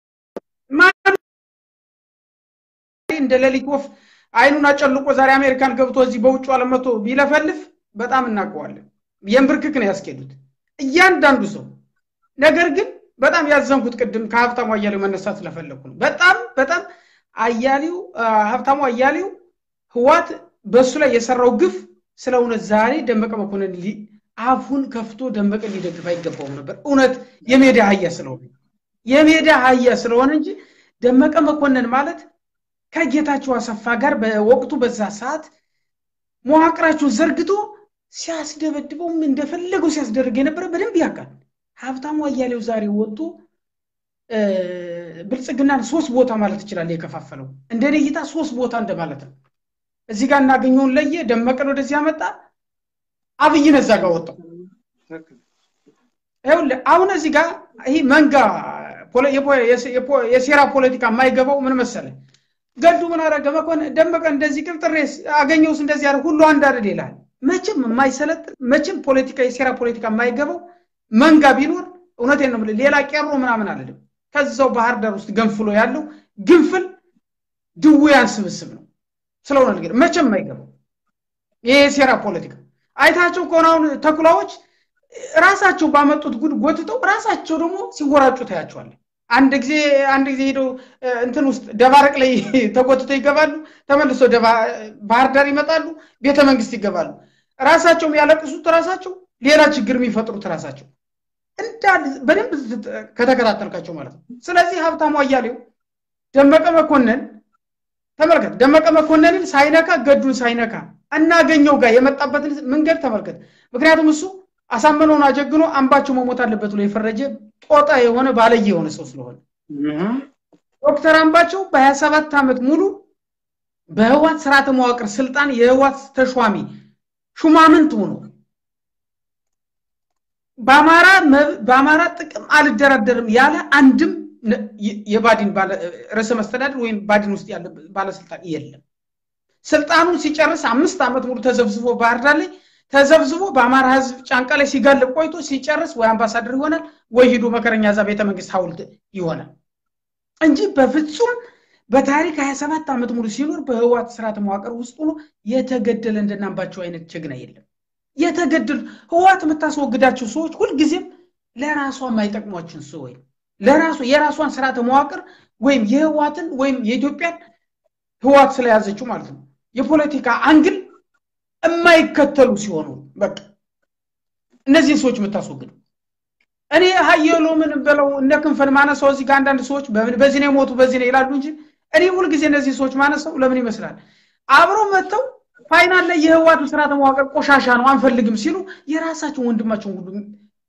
እንደ ሌሊት ወፍ አይኑን አጨልቆ ዛሬ አሜሪካን ገብቶ እዚህ በውጭ ዓለም መጥቶ ቢለፈልፍ በጣም እናውቀዋለን። የንብርክክ ነው ያስኬዱት እያንዳንዱ ሰው። ነገር ግን በጣም ያዘንኩት ቅድም ከሀብታሙ አያሌው መነሳት ስለፈለኩ ነው። በጣም በጣም አያሌው ሀብታሙ አያሌው ህዋት በእሱ ላይ የሰራው ግፍ ስለ እውነት ዛሬ ደመቀ መኮንን አፉን ከፍቶ ደመቀ ሊደግፍ አይገባውም ነበር። እውነት የሜዳ አህያ ስለሆነ የሜዳ አህያ ስለሆነ እንጂ ደመቀ መኮንን ማለት ከጌታቸው አሰፋ ጋር በወቅቱ በዛ ሰዓት መዋቅራቸውን ዘርግቶ ሲያስደበድበውም እንደፈለገው ሲያስደርግ የነበረ በደንብ ያውቃል። ሀብታሙ አያሌው ዛሬ ወጥቶ ብልጽግናን ሶስት ቦታ ማለት ይችላል የከፋፈለው። እንደኔ እይታ ሶስት ቦታ እንደማለት ነው። እዚህ ጋር እናገኘውን ለየ፣ ደመቀን ወደዚህ ያመጣ፣ አብይን እዛ ጋር ወጣው። አሁን እዚህ ጋር ይህ መንጋ የሴራ ፖለቲካ የማይገባው ምን መሰለ ገዱ ምን አደረገ መኮንን ደመቀ እንደዚህ ቅብጥሬስ አገኘውስ እንደዚህ ያደረግ ሁሉ አንድ አይደል ይላል። መቼም የማይሰለጥን መቼም ፖለቲካ የሴራ ፖለቲካ የማይገባው መንጋ ቢኖር እውነቴን ነው የምልህ ሌላ ቄሮ ምናምን አለድም ከዛው ባህር ዳር ውስጥ ገንፍሎ ያለው ግንፍል ድውያን ስብስብ ነው። ስለሆነ ነገር መቼም የማይገባው ይሄ የሴራ ፖለቲካ አይታቸው ከሆነ አሁን ተኩላዎች ራሳቸው ባመጡት ጉድ ጎትተው ራሳቸው ደግሞ ሲወራጩ ታያቸዋለን። አንድ ጊዜ አንድ ጊዜ ሄደው እንትን ውስጥ ደባረቅ ላይ ተጎትተው ይገባሉ። ተመልሶ ባህር ዳር ይመጣሉ፣ ቤተ መንግስት ይገባሉ። ራሳቸው የሚያለቅሱት ራሳቸው፣ ሌላ ችግር የሚፈጥሩት ራሳቸው እንዳል በደንብ ከተከታተልካቸው ማለት ነው። ስለዚህ ሀብታሙ አያሌው ደመቀ መኮንን ተመልከት፣ ደመቀ መኮንንን ሳይነካ ገዱን ሳይነካ እናገኘው ጋር የመጣበትን መንገድ ተመልከት። ምክንያቱም እሱ አሳምነውን አጀግኖ አምባቸው መሞት አለበት ብሎ የፈረጀ ጦጣ የሆነ ባለየ የሆነ ሰው ስለሆነ ዶክተር አምባቸው በሀያ ሰባት ዓመት ሙሉ በህዋት ስርዓተ መዋቅር ስልጣን የህዋት ተሿሚ ሹማምንት ሆኖ በአማራ ጥቅም አልደራደርም ያለ አንድም የባዲን ርዕሰ መስተዳድር ወይም ባዲን ውስጥ ያለ ባለስልጣን የለም። ስልጣኑን ሲጨርስ አምስት ዓመት ሙሉ ተዘብዝቦ ባህር ዳር ላይ ተዘብዝቦ በአማራ ህዝብ ጫንቃ ላይ ሲጋልብ ቆይቶ ሲጨርስ ወይ አምባሳደር ይሆናል ወይ ሂዶ መከረኛ እዛ ቤተ መንግስት ሐውልት ይሆናል እንጂ በፍጹም በታሪክ 27 ዓመት ሙሉ ሲኖር በህዋት ስርዓተ መዋቅር ውስጥ ሆኖ የተገደለ እንደናምባቸው አይነት ጀግና የለም። የተገደሉ ህዋት የምታስወግዳቸው ሰዎች ሁልጊዜም ለራሷ የማይጠቅሟችን ሰዎች ለራሱ የራሷን ስርዓተ መዋቅር ወይም የህዋትን ወይም የኢትዮጵያን ህዋት ስለያዘችው ማለት ነው የፖለቲካ አንግል የማይከተሉ ሲሆኑ በቃ እነዚህን ሰዎች የምታስወግዱ እኔ ሀየሎ ምን በለው እነ ክንፈን ማነሳው እዚህ ጋር አንዳንድ ሰዎች በዚህ ነው የሞቱ በዚህ ነው ይላሉ እንጂ እኔ ሁልጊዜ እነዚህ ሰዎች ማነሳው ለምን ይመስላል አብሮ መጥተው ፋይናል ላይ የህዋቱ ስርዓተ መዋቅር ቆሻሻ ነው አንፈልግም ሲሉ የራሳቸውን ወንድማቸውን ሁሉ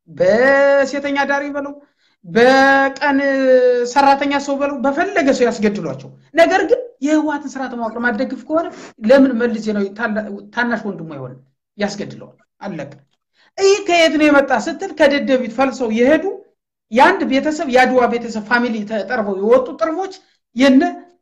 በሴተኛ ዳሪ በለው በቀን ሰራተኛ ሰው በለው በፈለገ ሰው ያስገድሏቸው። ነገር ግን የህወሓትን ስርዓተ መዋቅር ማደግፍ ከሆነ ለምን መልስ ነው ታናሽ ወንድሙ አይሆንም? ያስገድለዋል። አለቀ። ይህ ከየት ነው የመጣ ስትል ከደደቢት ፈልሰው የሄዱ የአንድ ቤተሰብ የአድዋ ቤተሰብ ፋሚሊ ተጠርበው የወጡ ጥርቦች የነ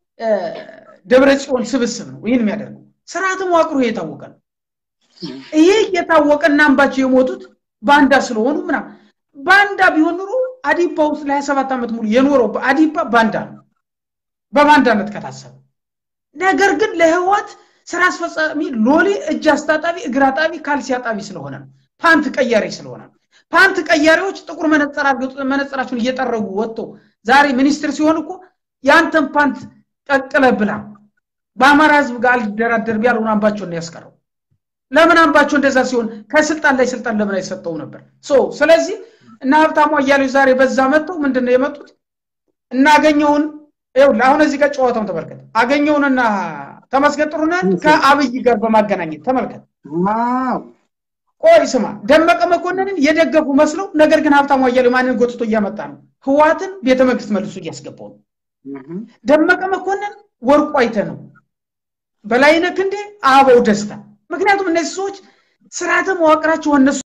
ደብረ ጽዮን ስብስብ ነው ይህን የሚያደርገው። ስርዓተ መዋቅሩ የታወቀ ነው። ይሄ እየታወቀ እና አምባቸው የሞቱት ባንዳ ስለሆኑ ምናምን ባንዳ ቢሆን ኑሮ አዲፓ ውስጥ ለሀያ ሰባት ዓመት ሙሉ የኖረው አዲፓ ባንዳ ነው በባንዳነት ከታሰበ። ነገር ግን ለህዋት ስራ አስፈጻሚ ሎሌ እጅ አስታጣቢ፣ እግር አጣቢ፣ ካልሲ አጣቢ ስለሆነ ነው። ፓንት ቀያሪ ስለሆነ ነው። ፓንት ቀያሪዎች ጥቁር መነጽራቸውን እየጠረጉ ወጥተው ዛሬ ሚኒስትር ሲሆን እኮ የአንተን ፓንት ቀቅለ ብላ በአማራ ህዝብ ጋር አልደራደርም ያለውን አምባቸውን ነው ያስቀረው። ለምን አምባቸው እንደዛ ሲሆን ከስልጣን ላይ ስልጣን ለምን አይሰጠው ነበር? ስለዚህ እና ሀብታሙ አያሌው ዛሬ በዛ መጥተው ምንድን ነው የመጡት? እናገኘውን ይኸውልህ፣ አሁን እዚህ ጋር ጨዋታውን ተመልከት። አገኘውንና ተመስገን ጥሩነህን ከአብይ ጋር በማገናኘት ተመልከት። ቆይ ስማ፣ ደመቀ መኮንንን የደገፉ መስለው ነገር ግን ሀብታሙ አያሌው ማንን ጎትቶ እያመጣ ነው? ህዋትን ቤተ መንግስት መልሶ እያስገባው ነው። ደመቀ መኮንን ወርቁ አይተ ነው፣ በላይነህ ክንዴ፣ አበባው ደስታ። ምክንያቱም እነዚህ ሰዎች ስርዓተ መዋቅራቸው እነሱ